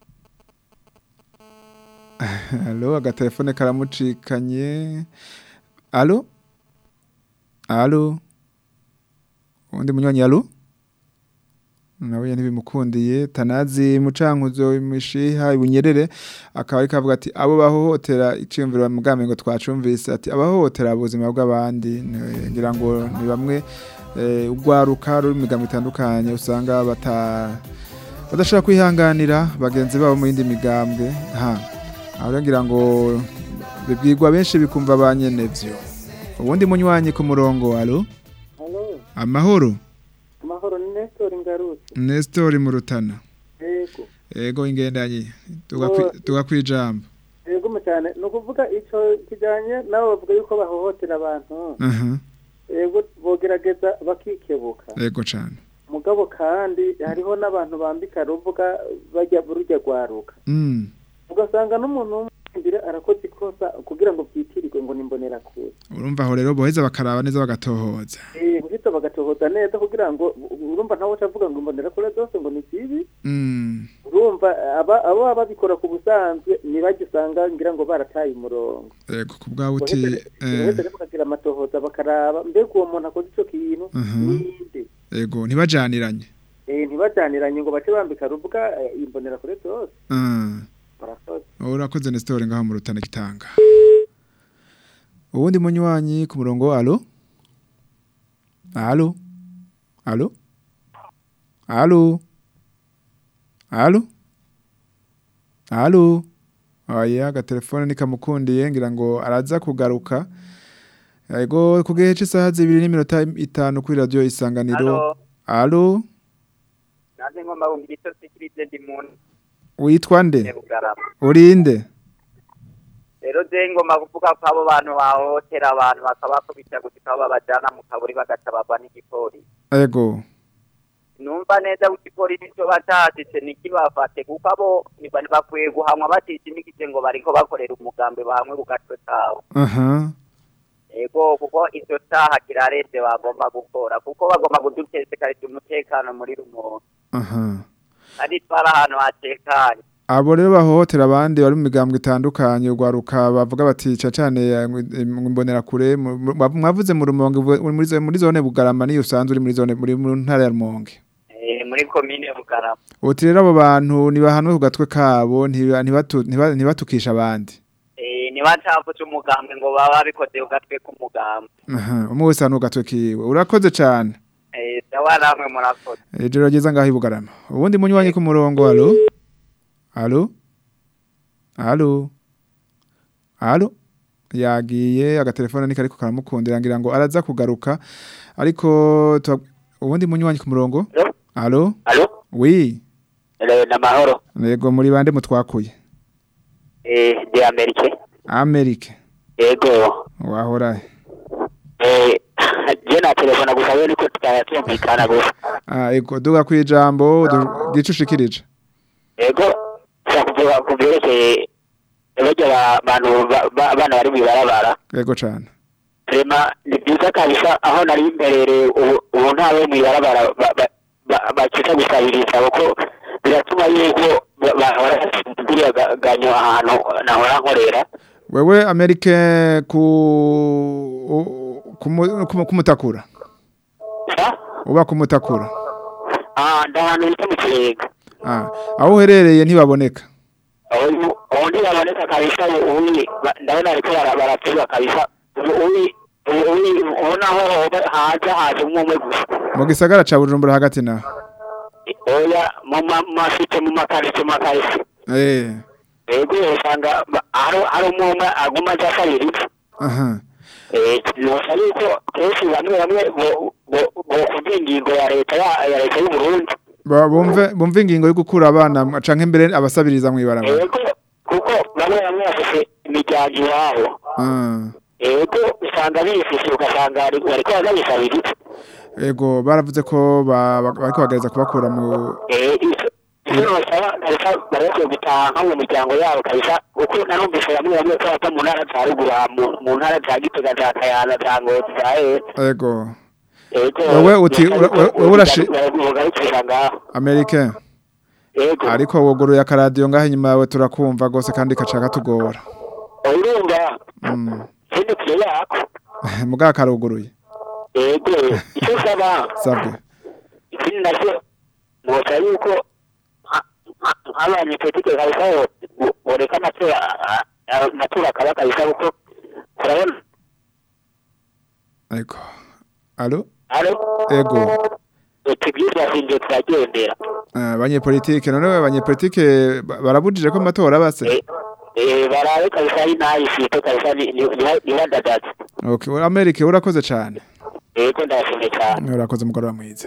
alo agatelefone karamucikanye alo alo undi munywanyi alo nawe ntibimukundiye tanazi mucankuzo imishiha ibunyerere akaba ariko avuga ati abo bahohotera iciyumviro bamugambe ngo twacumvise ati abahohotera ubuzima bw'abandi ni- ngira ngo ni bamwe eh, urwaruka ruri mu migambo itandukanye usanga bata badashobora kwihanganira bagenzi babo mu yindi migambwe ha aho rero ngira ngo bibwirwa benshi bikumva ba nyenevyo ubundi munywanyi ku murongo alo Halo, amahoro amahoro ni Nestor Ngarutse. Nestor mu rutana Yego. ego ingendanye Oh, tugakwijambo Yego mu cyane. Ni ukuvuga ico kijanye nabo bavuga yuko bahohotera abantu. aha Yego bogerageza bakikebuka. ego cane Mugabo kandi hariho n'abantu bambika ruvuga bajya burujya gwaruka. mm Ugasanga n'umuntu w'umwumvire arakoze ikosa kugira ngo byitirirwe ngo nimbonera kure. urumva aho rero boheza bakaraba neza bagatohoza Eh, guhita bagatohoza neza kugira ngo urumva ntawe ucavuga ngo imbonera kure zose ngo ni zibi. mm urumva aba abo baba babikora ku busanzwe ntibajya usanga ngira ngo barataye umurongo ego ku bwawe uti eh, bahetse rero bakagira amatohoza bakaraba mbega uwo muntu akoze icyo kintu aha, ninde ego ntibajaniranye Eh, ntibajyaniranye ngo bace bambika ruvuga eh, imbonera kure zose Ah, barakoze urakoze Nestor ngaho mu rutana gitanga ubundi munywanyi ku murongo alo alo alo alo alo alo oya agatelefone nikamukundiye ngira ngo araza kugaruka ego ku gihe cy'isaha zibiri n'iminota itanu kuri radiyo isanganiro alo nanze ngomba kumva icyo sikirize ndi muntu witwa nde Nyarugarama. urinde rero je ngomba kuvuga ko abo bantu bahohotera abantu bakabakubita gushika aho babajana mu kaburi bagaca bagwa n'igipolisi ego numva neza ko igipolisi cyo batashitse nikibafate kuko abo niba bakwiye guhamwa batishimikije ngo bariko bakorera umugambi bahamwe ku gatwe kabo aha ego kuko icyo cyaha kiraretse bagomba gukora kuko bagomba kudutesekarije umutekano muri rumonge aha kandi twari ahantu hatekanye abo rero bahohotera abandi bari mu migambwe itandukanye urwaruka bavuga bati ca cane imbonera kure mwavuze mu rumonge uvu- muri zo- muri zone bugarama niyo usanzwe uri muri zone muri mu ntara ya rumonge Eh, muri komine bugarama uti rero abo bantu nibahanwe ku gatwe kabo ntiba- ntibatu- ntiba- ntibatukisha abandi Eh, ntibacapfuce umugambi ngo baba babikoze ku gatwe k'umugambi aha umwe wese ahanwe ku gatwe kiwe urakoze cane Eh, dawa namwe murakoze ijoro ryiza ngaho i bugarama ubundi munywanyi ku murongo alo alo alo alo yagiye agatelefone niko ariko karamukundira ngira ngo araza kugaruka ariko tuba- ubundi munywanyi ku murongo alo alo wi Eh, namahoro yego muri bande mutwakuye Eh, de amerike amerika ego wahora he? Eh, je na telefona gusa we niko tutaratumvikana gusa ah ego duga kwijambo du- gicushikirije ego kuvuga ku byerekeye barya abantu ba- ba- abana bari mu ibarabara yego cane rema ni byiza kabisa aho nari mberereye ubu ubu ntawe mu ibarabara ba- ba- ba- bakita gusabiriza kuko biratuma yuko ba- ba- baraguriya ganyo ahantu nahora nkorera wewe amerike ku u- kumu- kumu- kumutakura uba kumutakura ah ndahantu bita mu kirega ah aho uherereye ntibaboneka ubu ubu ntibaboneka kabisa ubundi ba- ndabona ariko bara- baratura kabisa ubu ubu- ubu ubu- ubona aho hoba haza haza umwe umwe gusa mu gisagara ca Bujumbura hagati na oya mu ma- mafite mu makarito makarito eh yego usanga ba- hari hari umwe umwe aguma aza asabiriza aha nosa yuko kenshi bamwe bamwe bo- bo- bokumva ingingo ya leta ya ya leta y'u Burundi Ba- bumve bumve ingingo yo gukura abana canke mbere abasabiriza mwibarabara yego kuko bamwe bamwe bafite imiryango iwabo ah yego usanga bifise ugasanga bari- bariko barabisabiriza ego baravuze ko ba- ba- bariko bagereza kubakura mu Eh, ivyo- ivyo basaba kabisa barakwiye gutaha nko mu miryango yabo kabisa kuko narumvise bamwe bamwe ko bava mu ntara za ruguru aha, mu- mu ntara za gitega za kayanza za ngozi za hehe ego yego Wewe uti- nosaba ura- ura- yuko wewe urashi- bogarukira ngaho amerike yego ariko wuguruye akaradiyo ngaho inyuma yawe turakumva gose kandi kaca katugora urumva mm. sindi kure yako mugabo karuguruye yego icyo usaba sabwe ikindi nacyo nota yuko nka- nka- nk'abanyepolitike kabisa bo- boreka amatora a- a- amatora akaba kabisa kuko urabona ego alo alo ego tubyiza sinje turagendera Ah, abanyepolitike none abanyepolitike ba- barabujije ko amatora base Eh, barabe kabisa ari nayifite kabisa ni- ni- ni- nibadadaze okay ura- amerike urakoze cyane yego ndashimye cyane urakoze umugoroba mwiza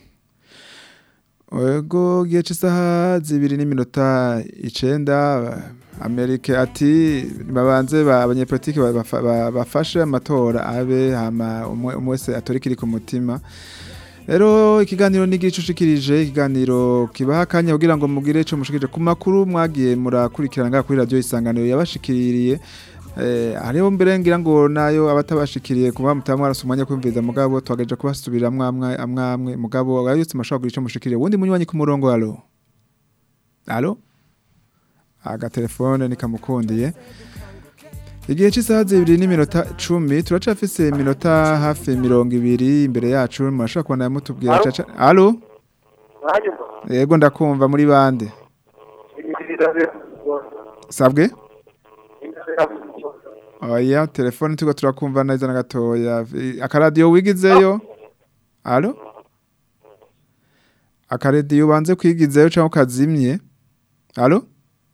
ego gihe cy'isaha zibiri n'iminota icenda amerike ati babanze ba- abanyepolitike ba- bafa- ba- bafashe amatora abe hama umwe umwe wese atora ikiri ku mutima rero ikiganiro ni gicushikirije ikiganiro kibaha akanya kugira ngo mugire ico mushikirije ku makuru mwagiye murakurikirana ngaha kuri radio isanganiro yabashikiriye Eh, hariho mbere ngira ngo nayo abatabashikiriye kuba mutamwe arasumanya kwimviza mugabo twagaje kubasubira amwe amwe mugabo ayutse mashaka kugira ico mushikiriye wundi munywanyi ku murongo alo alo aga telefone nikamukundiye igihe cy'isaha zibiri n'iminota cumi turacafise iminota hafi mirongo ibiri imbere yacu murashobora kubona mutubwira Alo? caca alo yego ndakumva muri bande sabwe oya telefone turiko turakumva neza na gatoya I- akaradiyo wigizeyo alo akaradiyo ubanze kwigizeyo cyangwa ukazimye alo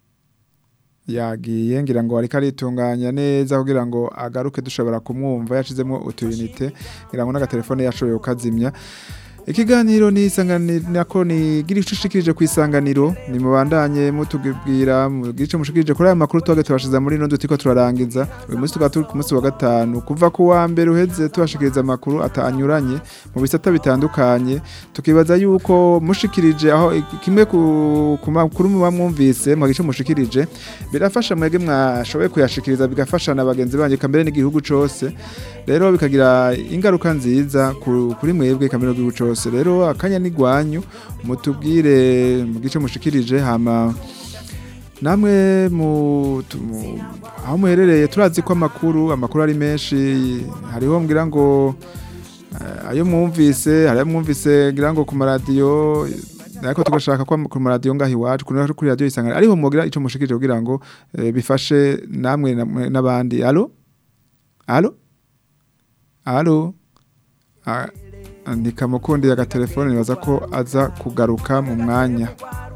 yagiye ngira ngo ariko aritunganya neza kugira ngo agaruke dushobora kumwumva yashizemo utuyinite ngira ngo n'agatelefone yashoboye kukazimya ikiganiro ni isanganiro nako ni gira icushikirije ku isanganiro ni mubandanye mutubwira mugira ico mushikirije kuri aya makuru twage tubashiza muri ino dutiko turarangiza uyu munsi tukaba turi ku munsi wa gatanu kuva ku wa mbere uheze tubashikiriza amakuru atanyuranye mu bisata bitandukanye tukibaza yuko mushikirije aho kimwe ku, ku makuru muba mwumvise mu gice mushikirije birafasha mwege mwashoboye kuyashikiriza bigafasha na bagenzi banyu kambere n'igihugu cose rero bikagira ingaruka nziza ku- kuri mwebwe kamere n'igihugu cose rero akanya n'igwanyu mutubwire mu gice mushikirije hama namwe mu tu- mu- aho muherereye turazi ko amakuru amakuru ari menshi hariho mbwira ngo eh, ayo mwumvise hari ayo mwumvise ngira ngo ku maradiyo ariko tugashaka ko ku maradiyo ngaho iwacu kuri kuri radiyo isangano ariho mugira ico mushikirije kugira ngo eh, bifashe namwe namwe n'abandi alo alo alo Ah, ntikamukundiye agatelefone nibaza ko aza kugaruka mu mwanya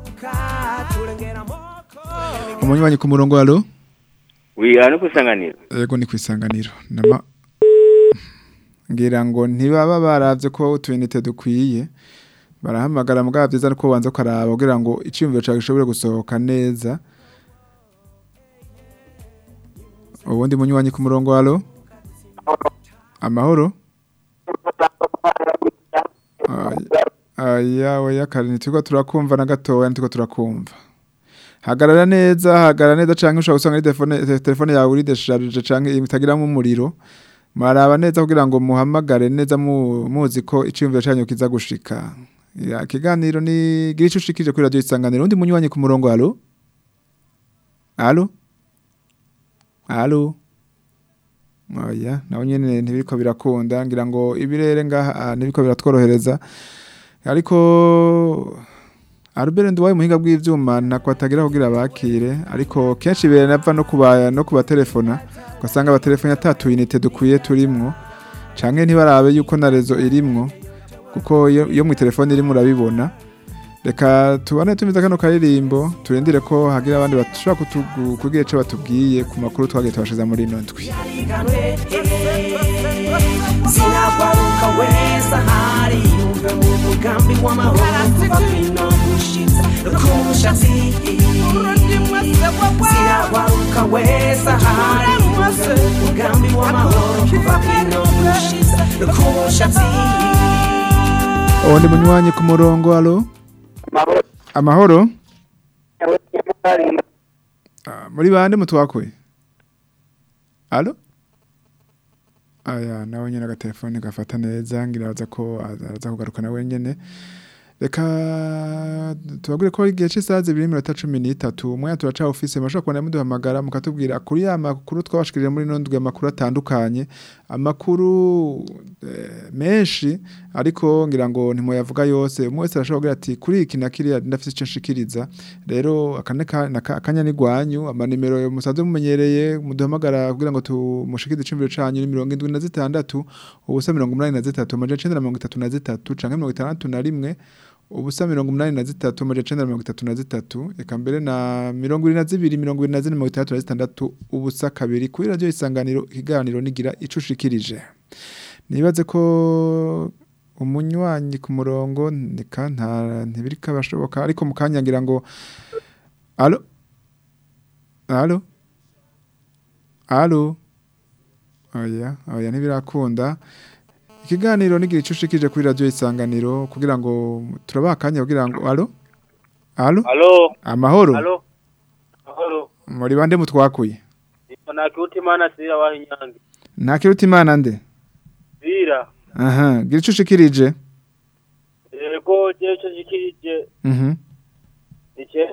umunywanyi ku murongo alo wiga no kusanganira yego ni ku isanganiro nama ngira ngo ntibaba baravye ko utuyinite dukwiye barahamagara mugabo byiza nuko ubanza ukaraba kugira ngo iciyumviro cawe gishobore gusohoka neza ubundi munywanyi ku murongo alo amahoro aya oya kare ntitiko turakumva na gatoya ntitiko turakumva hagarara neza hagarara neza canke ushobora gusanga ari telefone te- telefone yawe uri desharge canke itagiramo umuriro maraba neza kugira ngo muhamagare neza mu- muzi ko iciyumviro canyu kiza gushika Ya, ikiganiro ni gira ico ushikije kuri radio isanganiro undi munywanyi ku murongo alo alo alo oya nawe nyene ntibiriko birakunda ngira ngo ibirere ngaha ah, ntibiriko biratworohereza ariko Albert Ndwaye muhinga bw'ivyuma nako atagira kugira bakire ariko kenshi bere nava no kubaya no kubatelefona ugasanga abatelefoni atatu unite dukwiye turimwo canke ntibarabe yuko na rezo irimwo kuko iyo iyo mu telefone irimo urabibona reka tubane tumiza kano karirimbo turindire ko hagira abandi bashobora kutugu- kugira ico batubwiye ku makuru twagiye tubashiza muri ino ndwi sinakwaruka weza hari yumve mu mugambi w'amahoro kuva kwino gushitsa ku mushatsi sinakwaruka weza hari yumve mu mugambi w'amahoro kuva kwino gushitsa ku mushatsi uwundi munywanyi ku murongo alo amahoro Ah, muri bande mutwakuye alo aya nawe nyine agatelefone gafata neza ngira aza ko aza kugaruka nawe nyene reka tubabwire ko igihe cy'isaha zibiri n'iminota cumi n'itatu umwanya turaca ofisi mashobora kubona muduhamagara mukatubwira kuri ya makuru twabashikirije muri ino ndwi amakuru atandukanye amakuru eh, menshi ariko ngira ngo ntimuyavuga yose umwe wese arashobora kugira ati kuri iki na kiriya ndafite icyo nshikiriza rero akane ka- naka- akanya ni gwanyu amanimero musanzwe mumenyereye muduhamagara kugira ngo tumushikirize icumviro canyu ni mirongo indwi na zitandatu ubusa mirongo umunani na zitatu amajana icenda na mirongo itatu na zitatu canke mirongo itandatu na rimwe ubusa mirongo umunani na zitatu amajana icenda na mirongo itatu na zitatu eka mbere na mirongo ibiri na zibiri mirongo ibiri na zine mirongo itandatu na zitandatu ubusa kabiri kuri radiyo isanganiro ikiganiro nigira ico ushikirije nibaze ko umunywanyi ku murongo nika nta ntibiriko abashoboka ariko mu kanya ngira ngo alo alo alo oya oya ntibirakunda ikiganiro nigira ico ushikije kuri radio isanganiro kugira ngo turabaha akanya kugira ngo alo alo Alo. amahoro Alo. Mahoro. muri bande mutwakuye Ipana kiuti mana sira wa inyange. nta kiruta imana nde Sira. aha gira ico ushikirije Ego je cyo jikirije. mhm Ike.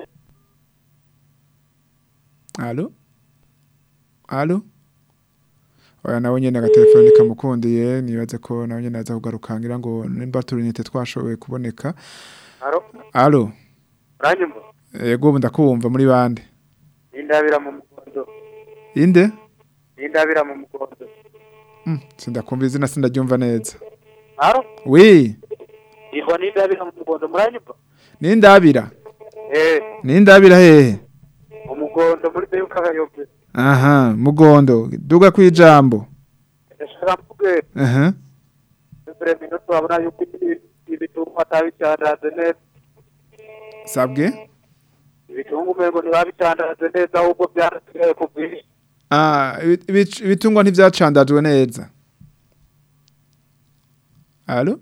alo alo oya nawe nyene agatelefone kamukundiye nibaze ko nawe nyene aza kugaruka ngira ngo nimba turinite twashoboye kuboneka Alo. alo Uranyumva? yego ubu ndakumva muri bande Indabira mu mukondo. inde Indabira mu mukondo. Mm, sindakumva izina sindaryumva neza Alo. wi Iho nindabira mu mukondo muranyumva? nindabira Eh, nindabira hehe umukondo muri beyo kagayobe. aha mugondo duga kwijambo Ndashaka mvuge aha mbere minuto abona yuko ibitungu atabicandaze neza. sabwe Ibitungu umengo ntibabicandaze neza ahubwo byarasigaye ku bwinshi. ah ibi- ibi- ibitungwa ntivyacandajwe neza alo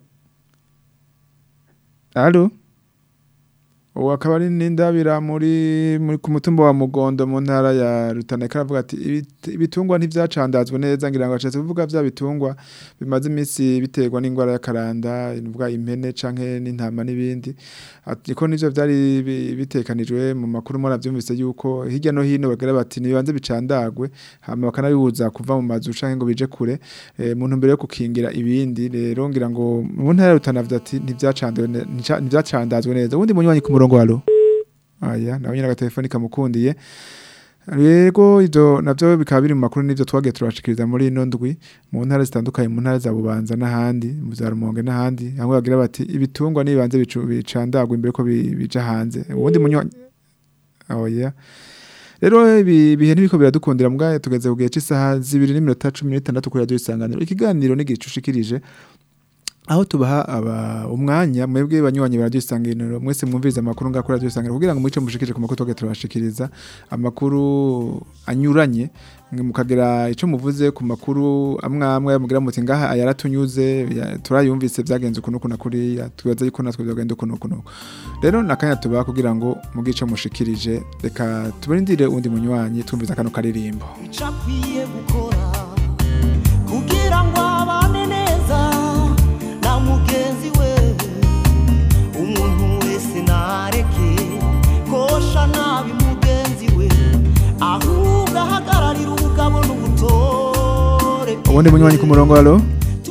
alo ubu akaba ari n'indabira muri muri ku mutumba wa mugondo mu ntara ya rutana aravuga ati "Ibit- ibitungwa ntivyacandazwe neza ngira ngo ashatse kuvuga vya bitungwa bimaze iminsi biterwa n'ingwara y'akaranda ivuga impene canke n'intama n'ibindi ati ko nivyo vyari bi- bitekanijwe mu makuru muravyumvise yuko hirya no hino bagira bati nibanze bicandagwe hama bakanabibuza kuva mu mazu canke ngo bije kure eh, mu ntumbero yo kukingira ibindi rero ngira ngo mu ntara ya rutana avuga ati ntivyacandazwe ne- ntica- ntivyacandazwe neza ubundi munywanyi ku murongo alo aya nawe nyine agatelefoni kamukundiye Yego ivyo navyo bikaba biri mu makuru n'ivyo twagiye turashikiriza muri ino ndwi mu ntara zitandukanye mu ntara za Bubanza n'ahandi mu za Rumonge n'ahandi hamwe bagira bati ibitungwa nibanze bicu- bicandagwa imbere ko bi- bija hanze ubundi munywanyi oya rero ibi bihe ntibiko biradukundira mbwa tugeze ku gihe cy'isaha zibiri n'iminota cumi n'itandatu kuri radiyo isanganiro ikiganiro n'igihe ushikirije aho tubaha aba umwanya mwebwe banywanyi ba radiyo isanganiro mwese mwumviriza amakuru ngakora radiyo isanganiro kugira ngo muce mushikije ku makuru twagiye turabashikiriza amakuru anyuranye mwe mukagira icyo muvuze ku makuru amwe amwe mugira muti ngaha ayaratunyuze ya- turayumvise byagenze ukuntu ukuntu kuriya twibaza yuko natwe byagenda ukuntu ukuntu rero nakanya tubaha kugira ngo mugice mushikirije reka tubarindire undi munywanyi twumviza kano karirimbo icyo akwiye gukora kugira ngo abane neza na mugenzi we ahubwo ahagararira ubugabo n'ubutore ubundi munywanyi ku murongo halo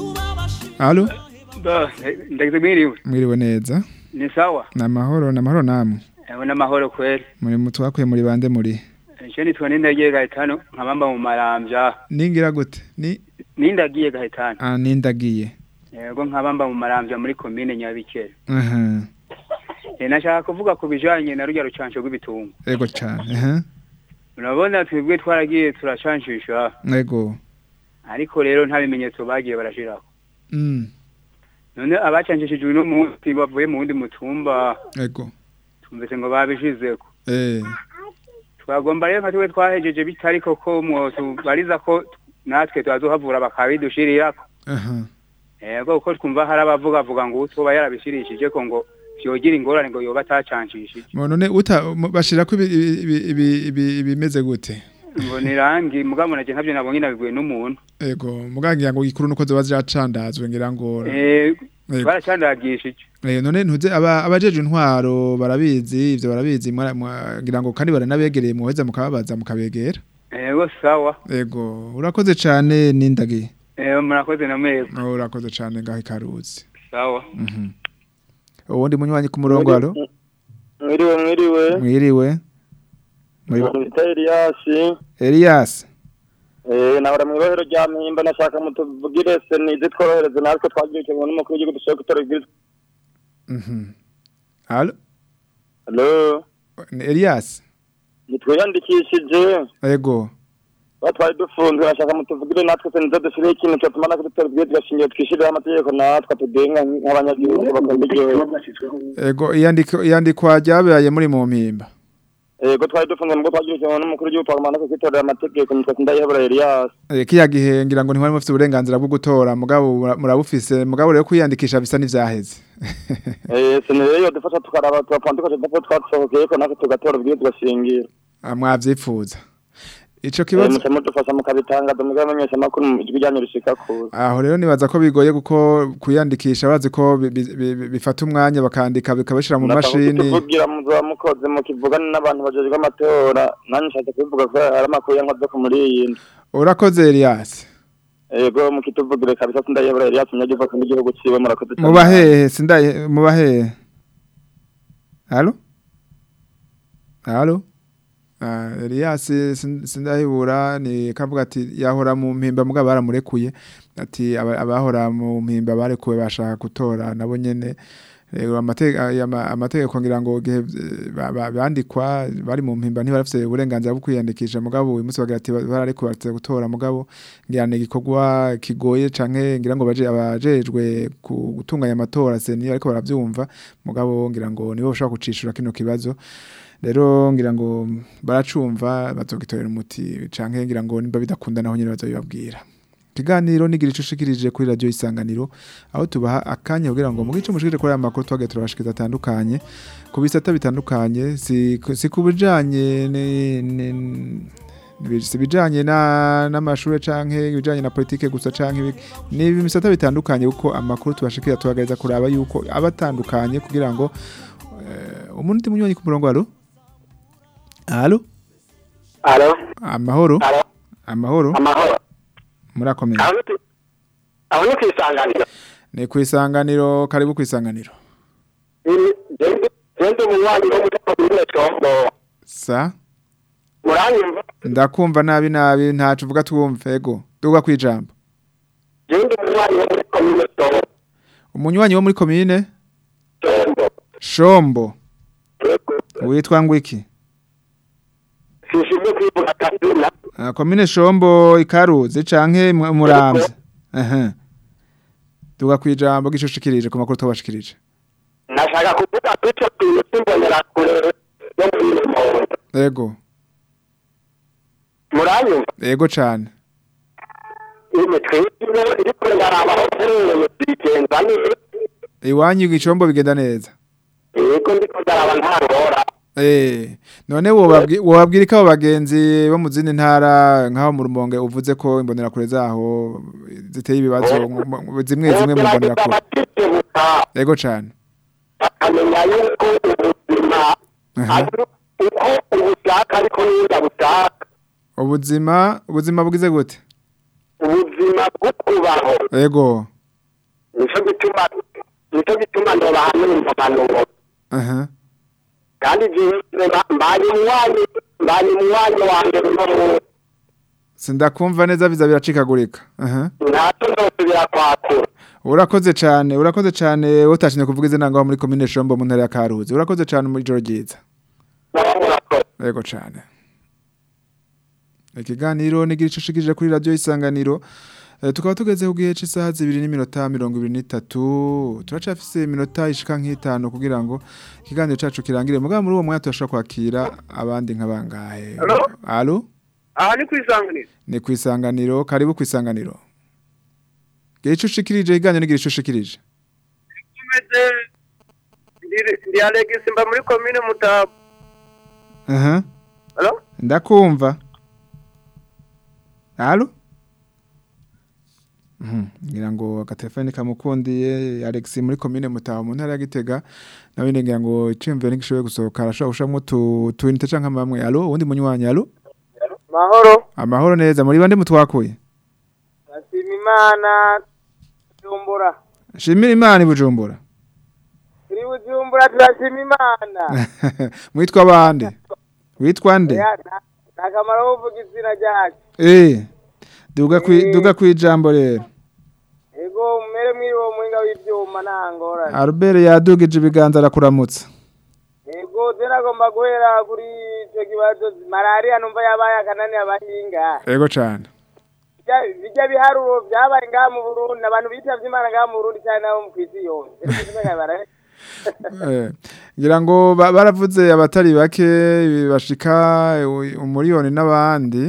halo ndagize mwiriwe mwiriwe neza ni sawa ni amahoro ni amahoro namwe ewe n'amahoro kweli muri mutwakuye muri bande muri nje nitwa nindagiye gahitano nkabamba mu marambya ningira gute ni nindagiye gahitano ah nindagiye yego nkabamba mu marambya muri komine nyabikere aha Eh, nashaka kuvuga ku bijanye na rujya rucanco rw'ibitungo ego cyane aha urabona twebwe twaragiye turacancisha ego ariko rero nta bimenyetso bagiye barashiraho mm none abacanshishijwe uno munsi bavuye mu wundi mutumba ego tumvise ngo babishizeko eh twagomba rero nka twe twahejeje bitari koko mwotubariza ko natwe twazohavura bakabidushirirako aha yego kuko twumva hari abavuga vuga ngo utoba yarabishirishije ko ngo vyogira ingorane ngo yoba atacanshishije Mo none uta mu- bashirako ibi- ibi- ibi- ibi- ibimeze gute ngo ni rangi mugabo naje ntavyo nabonye nabibwiwe n'umuntu ego mugangira ngo ikuru nuko zoba ziracandazwe ngira ngo eh Yego. baracandagishije Eh none ntuze aba abajeje intwaro barabizi ivyo barabizi mwara- mwa- ngira ngo kandi baranabegereye muheza mukababaza mukabegera yego sawa ego urakoze cane nindagiye eh murakoze na mwebwe Oh, urakoze cane ngaho ikaruzi sawa mhm uwundi munywanyi ku murongo halo mwiriwe mwiriwe mwiriwe muri umuntu bita eliyasi Elias eh nahora mu ibohero rya mpimba nashaka mutuvugire se nize tworohereze natwe twagiye kimwe n'umukuru w'igihugu dushaka gutora ibwirizwa mhm halo halo Ni Elias nitwiyandikishije ego ba twari dufunzwe nashaka mutuvugire natwe se nize dushireho ikintu cyatuma natwe dutora ibwirizwa shingiro twishiriraho amategeko natwe tugenga nk'abanyagihugu bakunda igihugu ego iyandiko iyandikwa ryabaye muri mu mpimba ego twari dufunzwe nubwo twagiye kimwe n'umukuru w'igihugu twagomba kwitorera amategeko nitwe sindayihebura eliyasi Eh, kiya gihe ngira ngo ntiwari mufite uburenganzira bwo gutora mugabo mura- murabufise mugabo rero kwiyandikisha bisa n'ivyaheze eh senere dufasha tukaraba tugapfundika tudapfa twasohokeye ko natwe tugatora ubwirizwa shingiro Ah, mwavyifuza ico Eh, kibazo muca mudufasha mukabitangaza mugamenyesha amakuru mu ijwi ryanyu rishika kuza aho rero nibaza ko bigoye kuko kwiyandikisha bazi ko bi- bi- bi- bifata umwanya bakandika bikabashira mu mashini tuvugira muzoba mukoze mukivugana n'abantu bajejwe amatora nanjye nshatse kubivuga ko hari amakuru yankoze ku muri iyi nda urakoze Elias ego mukituvugire kabisa sindayobora Elias munyagihugu n'igihugu ciwe murakoze cyane. mubahehe sindaye mubahehe halo halo Ah, Elias sin- sindahibura ni kavuga ati yahora mu mpimba mugabo baramurekuye ati aba- abahora mu mpimba barekuwe bashaka gutora nabo nyene Rero amateka ayama- amategeko ngira ngo gihe eh, ba- ba- bandikwa bari mu mpimba ntibarafise uburenganzira bwo kwiyandikisha mugabo uyu munsi bagira ati ba- bararekuwe baratse gutora mugabo ngira ni igikorwa kigoye canke ngira ngo baje abajejwe ku- gutunganya amatora se niyo ariko baravyumva mugabo ngira ngo nibo bashobora kucishura kino kibazo rero ngira ngo baracumva bazogitorera umuti canke ngira ngo nimba bidakunda naho nyine bazobibabwira ikiganiro nigira ico ushikirije kuri radio isanganiro aho tubaha akanya kugira ngo mugice mushikire kuri aya makuru twagiye turabashikiza atandukanye ku bisata bitandukanye si, si ku bijanye ni- ni- ni- si bijanye na n'amashure canke ibijanye na politike gusa canke ibi- ni ibisata bitandukanye kuko amakuru tubashikira tubagereza kuraba yuko abatandukanye kugira ngo eh, umuntu ndi munywanyi ku murongo alo alo Alo. amahoro Alo. amahoro Amahoro. murakomeye Aho ni- aho ni kwisanganira. ni ku isanganiro karibu ku isanganiro Gende umunywanyi wo muri komine Combo. sa Muranyumva? ndakumva nabi nabi ntacu uvuga twumve ego duga kwijambo Gende umunywanyi wo muri komine Combo. umunywanyi wo muri komine shombo witwa ngwiki Sishimye kwivuga kazina. Ah, komine shombo ikaruzi canke mu- muramvya aha duga kwijambo gishushikirije ku makuru tubashikirije Nashaka kuvuga ko ico kintu kimbonera kure yo muri Rumonge. ego Muranyumva? ego cane Ime twebwe iri kure ndaraba aho tuherereye twigenza neza. iwanyu igicombo bigenda neza Yego ndiko ndaraba nta ngora. Eh, none wobabwi- wobabwira ko abo bagenzi bo mu zindi ntara nk'aho mu rumonge uvuze ko imbonerakure zaho ziteye ibibazo mu- mu- zimwe zimwe mu mbonerakure ego cane akamenya yuko ubuzima Aha. ari uko ubushaka ariko n'inda bushaka ubuzima ubuzima bugize gute ubuzima bwo kubaho ego nico gituma nico gituma ndoba numva impanuro aha kandi jewe mba- mbaye umwanya mbaye umwanya wa mbere uno munsi sindakumva neza biza biracikagurika aha ntacyo ndosubira kwakura urakoze cyane urakoze cyane utashimye kuvuga izina ngaho muri komine Shombo mu ntara ya Karuzi urakoze cyane muri joro ryiza yego cyane ikiganiro nigira icushikije kuri radio isanganiro Eh, tukaba tugeze ku gihe cy'isaha zibiri n'iminota mirongo ibiri n'itatu turacafise iminota ishika nk'itanu kugira ngo ikiganiro cacu kirangire mugabo muri uwo mwanya turashobora kwakira abandi nk'abangahe Alo? alo aha ni kwisanganira ni ku isanganiro karibu ku isanganiro gira ico ushikirije ikiganiro nigira ico ushikirije tumeze ndi- ndi alegisi mba muri komine mutabu aha Alo? ndakumva alo Mhm, ngira ngo agatelefone kamukundiye Alex muri commune Mutaho mu ntara ya Gitega nawe ngira ngo iciyumviro n'igishoboye gusohoka arashobora gushamwo tu twinite canke amamwe alo uwundi munywanyi alo mahoro amahoro neza muri bande mutwakuye nashima imana bujumbura shimira imana i Bujumbura turi bujumbura turashima imana mwitwa bande witwa nde Oya, nta- nta kamaro ko kuvuga izina ryacu eh duga kwi duga kwijambo rero ego mumere mwiri uwo muhinga w'ivyuma nta ngorane Albert yadugije ibiganza arakuramutsa ego je nagomba guhera kuri ico kibazo malariya numva yabaye akanani abahinga yego cane Bijya- bijya biharuro vyabaye ngaha mu burundi abantu bitavye imana ngaha mu burundi cyane nabo mu kwisi yose Rero kuvuga bara- Eh, ngira ngo ba- baravuze abatari bake bashika u- umuriyoni n'abandi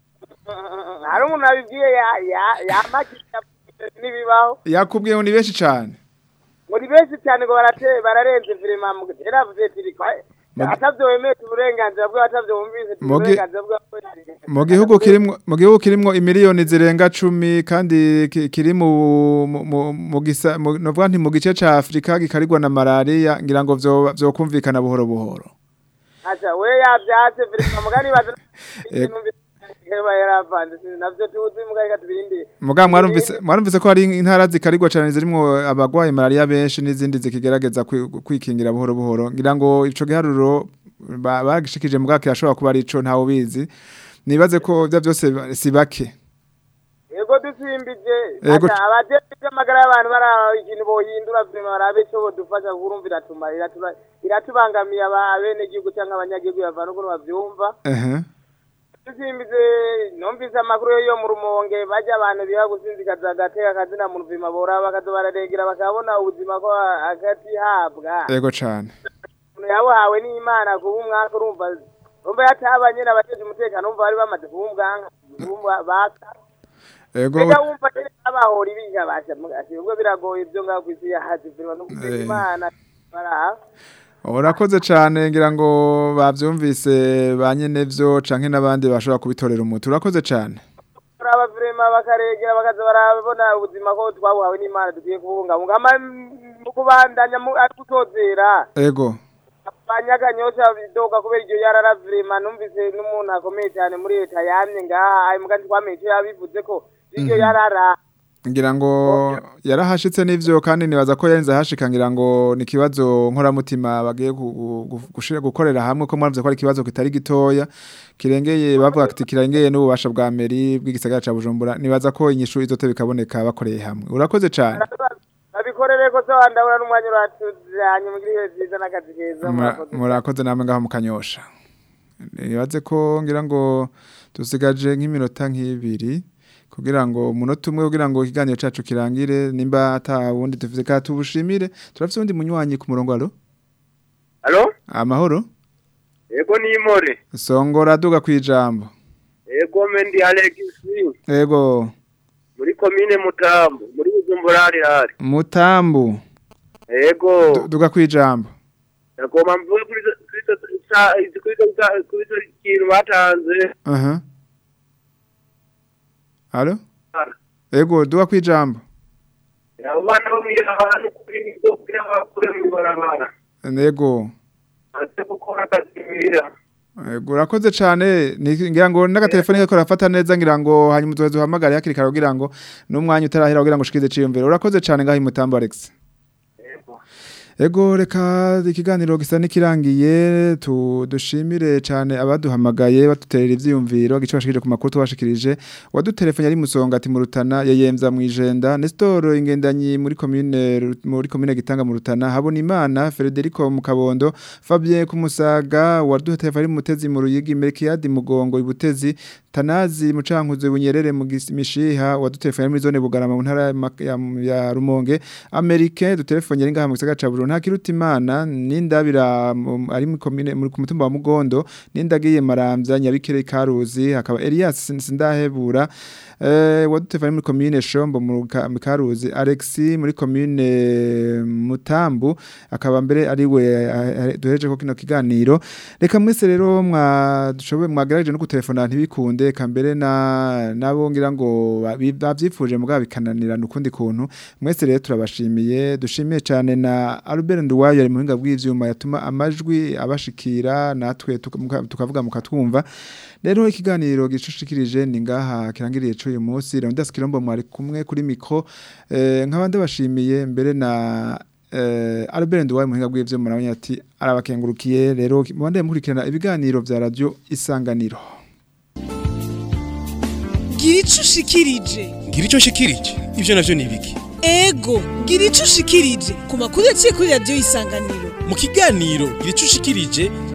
hari umuntu abibwiye ya- ya- yamakisha n'ibibaho yakubwiye ngo ni benshi cane muri benshi cyane ngo barate- bararenze virema mu yaravuze tiri atavyo wemeye uburenganzira bwe atavyo wumvise Mugi- uburenganzira bwe mu gihugu kirimwo mu gihugu kirimwo imiliyoni zirenga cumi kandi ki- kiri mu mu- mu- mu gisa mu- novuga nti mu gice ca Afrika gikarigwa na malaria ngira ngo vyo vyokumvikana buhoro buhoro acha we yavyatse virema mugani baza Eh. heba yaravanze navyo tuzi mugani katubirindi Muga mwarumvise mwarumvise ko hari intara zikarigwa cyane zirimo abagwaye malaria benshi n'izindi zikigerageza kwi- kwikingira buhoro buhoro ngira ngo ico giharuro ba- bagishikije muga kirashobora kuba arico ntawe ubizi nibaze ko bya byose ba- si bake ego dusimbije Ego. acha abajejwe amagara y'abantu baraba ikintu bohindura virema barabe ico bodufasha kurumva iratuma iratura- iratubangamiye aba- abenegihugu canke abanyagihugu bavana ukuntu bavyumva ehe dusimbize numvise amakuru yo mu rumonge bajya abantu biha gusinzikaza agateka akazina mu ruvima boraba bakaza bararegera bakabona ubuzima ko agatihabwa yego cane umuntu yabuhawe n'imana kuba umwaka urumva urumva yatabanye n'abateje umutekano umva bari bamaze kuba umwanka umva baka yego reka wumva nyene abahora ibiga basha ati ubwo biragoye ibyo ngaho kwisi yahaje virwa no gusenga Eh. imana baraha urakoze cane ngira ngo bavyumvise ba nyene vyo canke n'abandi bashobora kubitorera umuti urakoze cane baraba virema bakaregera bakaza barabona ubuzima ko twabuhawe n'imana dukwiye kubungabunga ama mu kubandanya mu- ari gutozera ego banyakanyosha bidoga kubera iryo yarara virema numvise n'umuntu akomeye cyane muri leta yamye ngaha ayo muga ntitwamenye ico yabivuze ko iryo Mhm. yarara ngira ngo yarahashitse n'ivyo kandi nibaza ko yarinze ahashika ngira ngo ni ikibazo nkoramutima bagiye gu- gu- gu- gushira gukorera hamwe ko mwavuze ko ari ikibazo kitari gitoya kirengeye bavuga ati kirengeye n'ububasha bwa meri bw'igisagara ca Bujumbura nibaza ko inyishu izote bikaboneka bakoreye hamwe urakoze cane babikorere ko so ndabona n'umwanya uratuzanye mugire ibihe vyiza n'akazi keza Mura- murakoze. murakoze namwe ngaho mukanyosha nibaze ko ngira ngo dusigaje nk'iminota nk'ibiri kugira ngo umunota umwe kugira ngo ikiganiro cacu kirangire nimba ata wundi tuvuze ka tubushimire turafise undi munywanyi ku murongo alo Alo? amahoro Ego ni imore. songora duga kwijambo Ego mendi Alexi ego muri komine Mutambo muri Bujumbura hari hari. mutambu Ego. Du- duga kwijambo Nagomba mvuge kuri izo- kuri izo sa- izi- kuri izo sa- kuri izo kintu batanze. aha alo ego duga kwijambo Abo bana bo mwirabara kuri ibyo kugira bakure mu barabara. ego Ate gukora akazi mwira. Ego, urakoze cyane Ni- ngira ngo n'agatelefoni kako rafata neza ngira ngo hanyuma tuze duhamagare hakiri kare kugira ngo n'umwanya utarahera kugira ngo ushikize ciyumviro urakoze cyane ngaho imutambo Alex Ego reka ikiganiro gisa nikirangiye tu dushimire cyane abaduhamagaye batuterera ivyiyumviro gice bashikije ku makuru tubashikirije wadutelefone ari musonga ati mu rutana yayemza mu ijenda Nestor ingendanyi muri commune Ru- muri commune gitanga mu rutana habona imana Federico mu kabondo Fabien kumusaga wadutelefone ari mutezi mu ruyigi Melkiade mugongo ibutezi Tanazi mucankuze bunyerere mu gis- mishiha wadutelefone muri zone bugarama mu ntara ya Mak- ya, ya Rumonge Americain dutelefone ari ngaha mu gisagara ca Bujumbura nta kiruta imana nindabira mu- ari mu commune muri ku mutumba wa Mugondo nindagiye maramvya nyabikere karuzi hakaba Elias Sin- sindahebura eh wadutelefone muri commune Shombo mu Ka- mu Karuzi Alexi muri commune Mutambu akaba mbere ari we eh, eh, duhereje ko kino kiganiro reka mwese rero mwa dushoboye mwagerageje no gutelefona ntibikunde kambere na nabo ngira ngo babi- bavyifuje mugabo bikananirana ukundi kuntu mwese rero turabashimiye dushimiye cyane na Albert Nduwayo ari mu hinga bw'ivyuma yatuma amajwi abashikira natwe tuka- muka- tukavuga mukatwumva rero ikiganiro gicushikirije ni ngaha kirangiriye cyo uyu munsi Leonidas Kirombo mwari kumwe kuri micro eh, nk'abandi bashimiye mbere na eh, Albert Nduwayo mu hinga bw'ivyuma nawe ati arabakengurukiye rero mubande mukurikirana ibiganiro vya radio isanganiro gira ico ushikirije ngira icyo nshikirije ibyo navyo ni ibiki ego gira ico ushikirije ku makuru yaciye kuri radiyo isanganiro mu kiganiro gira icyo ushikirije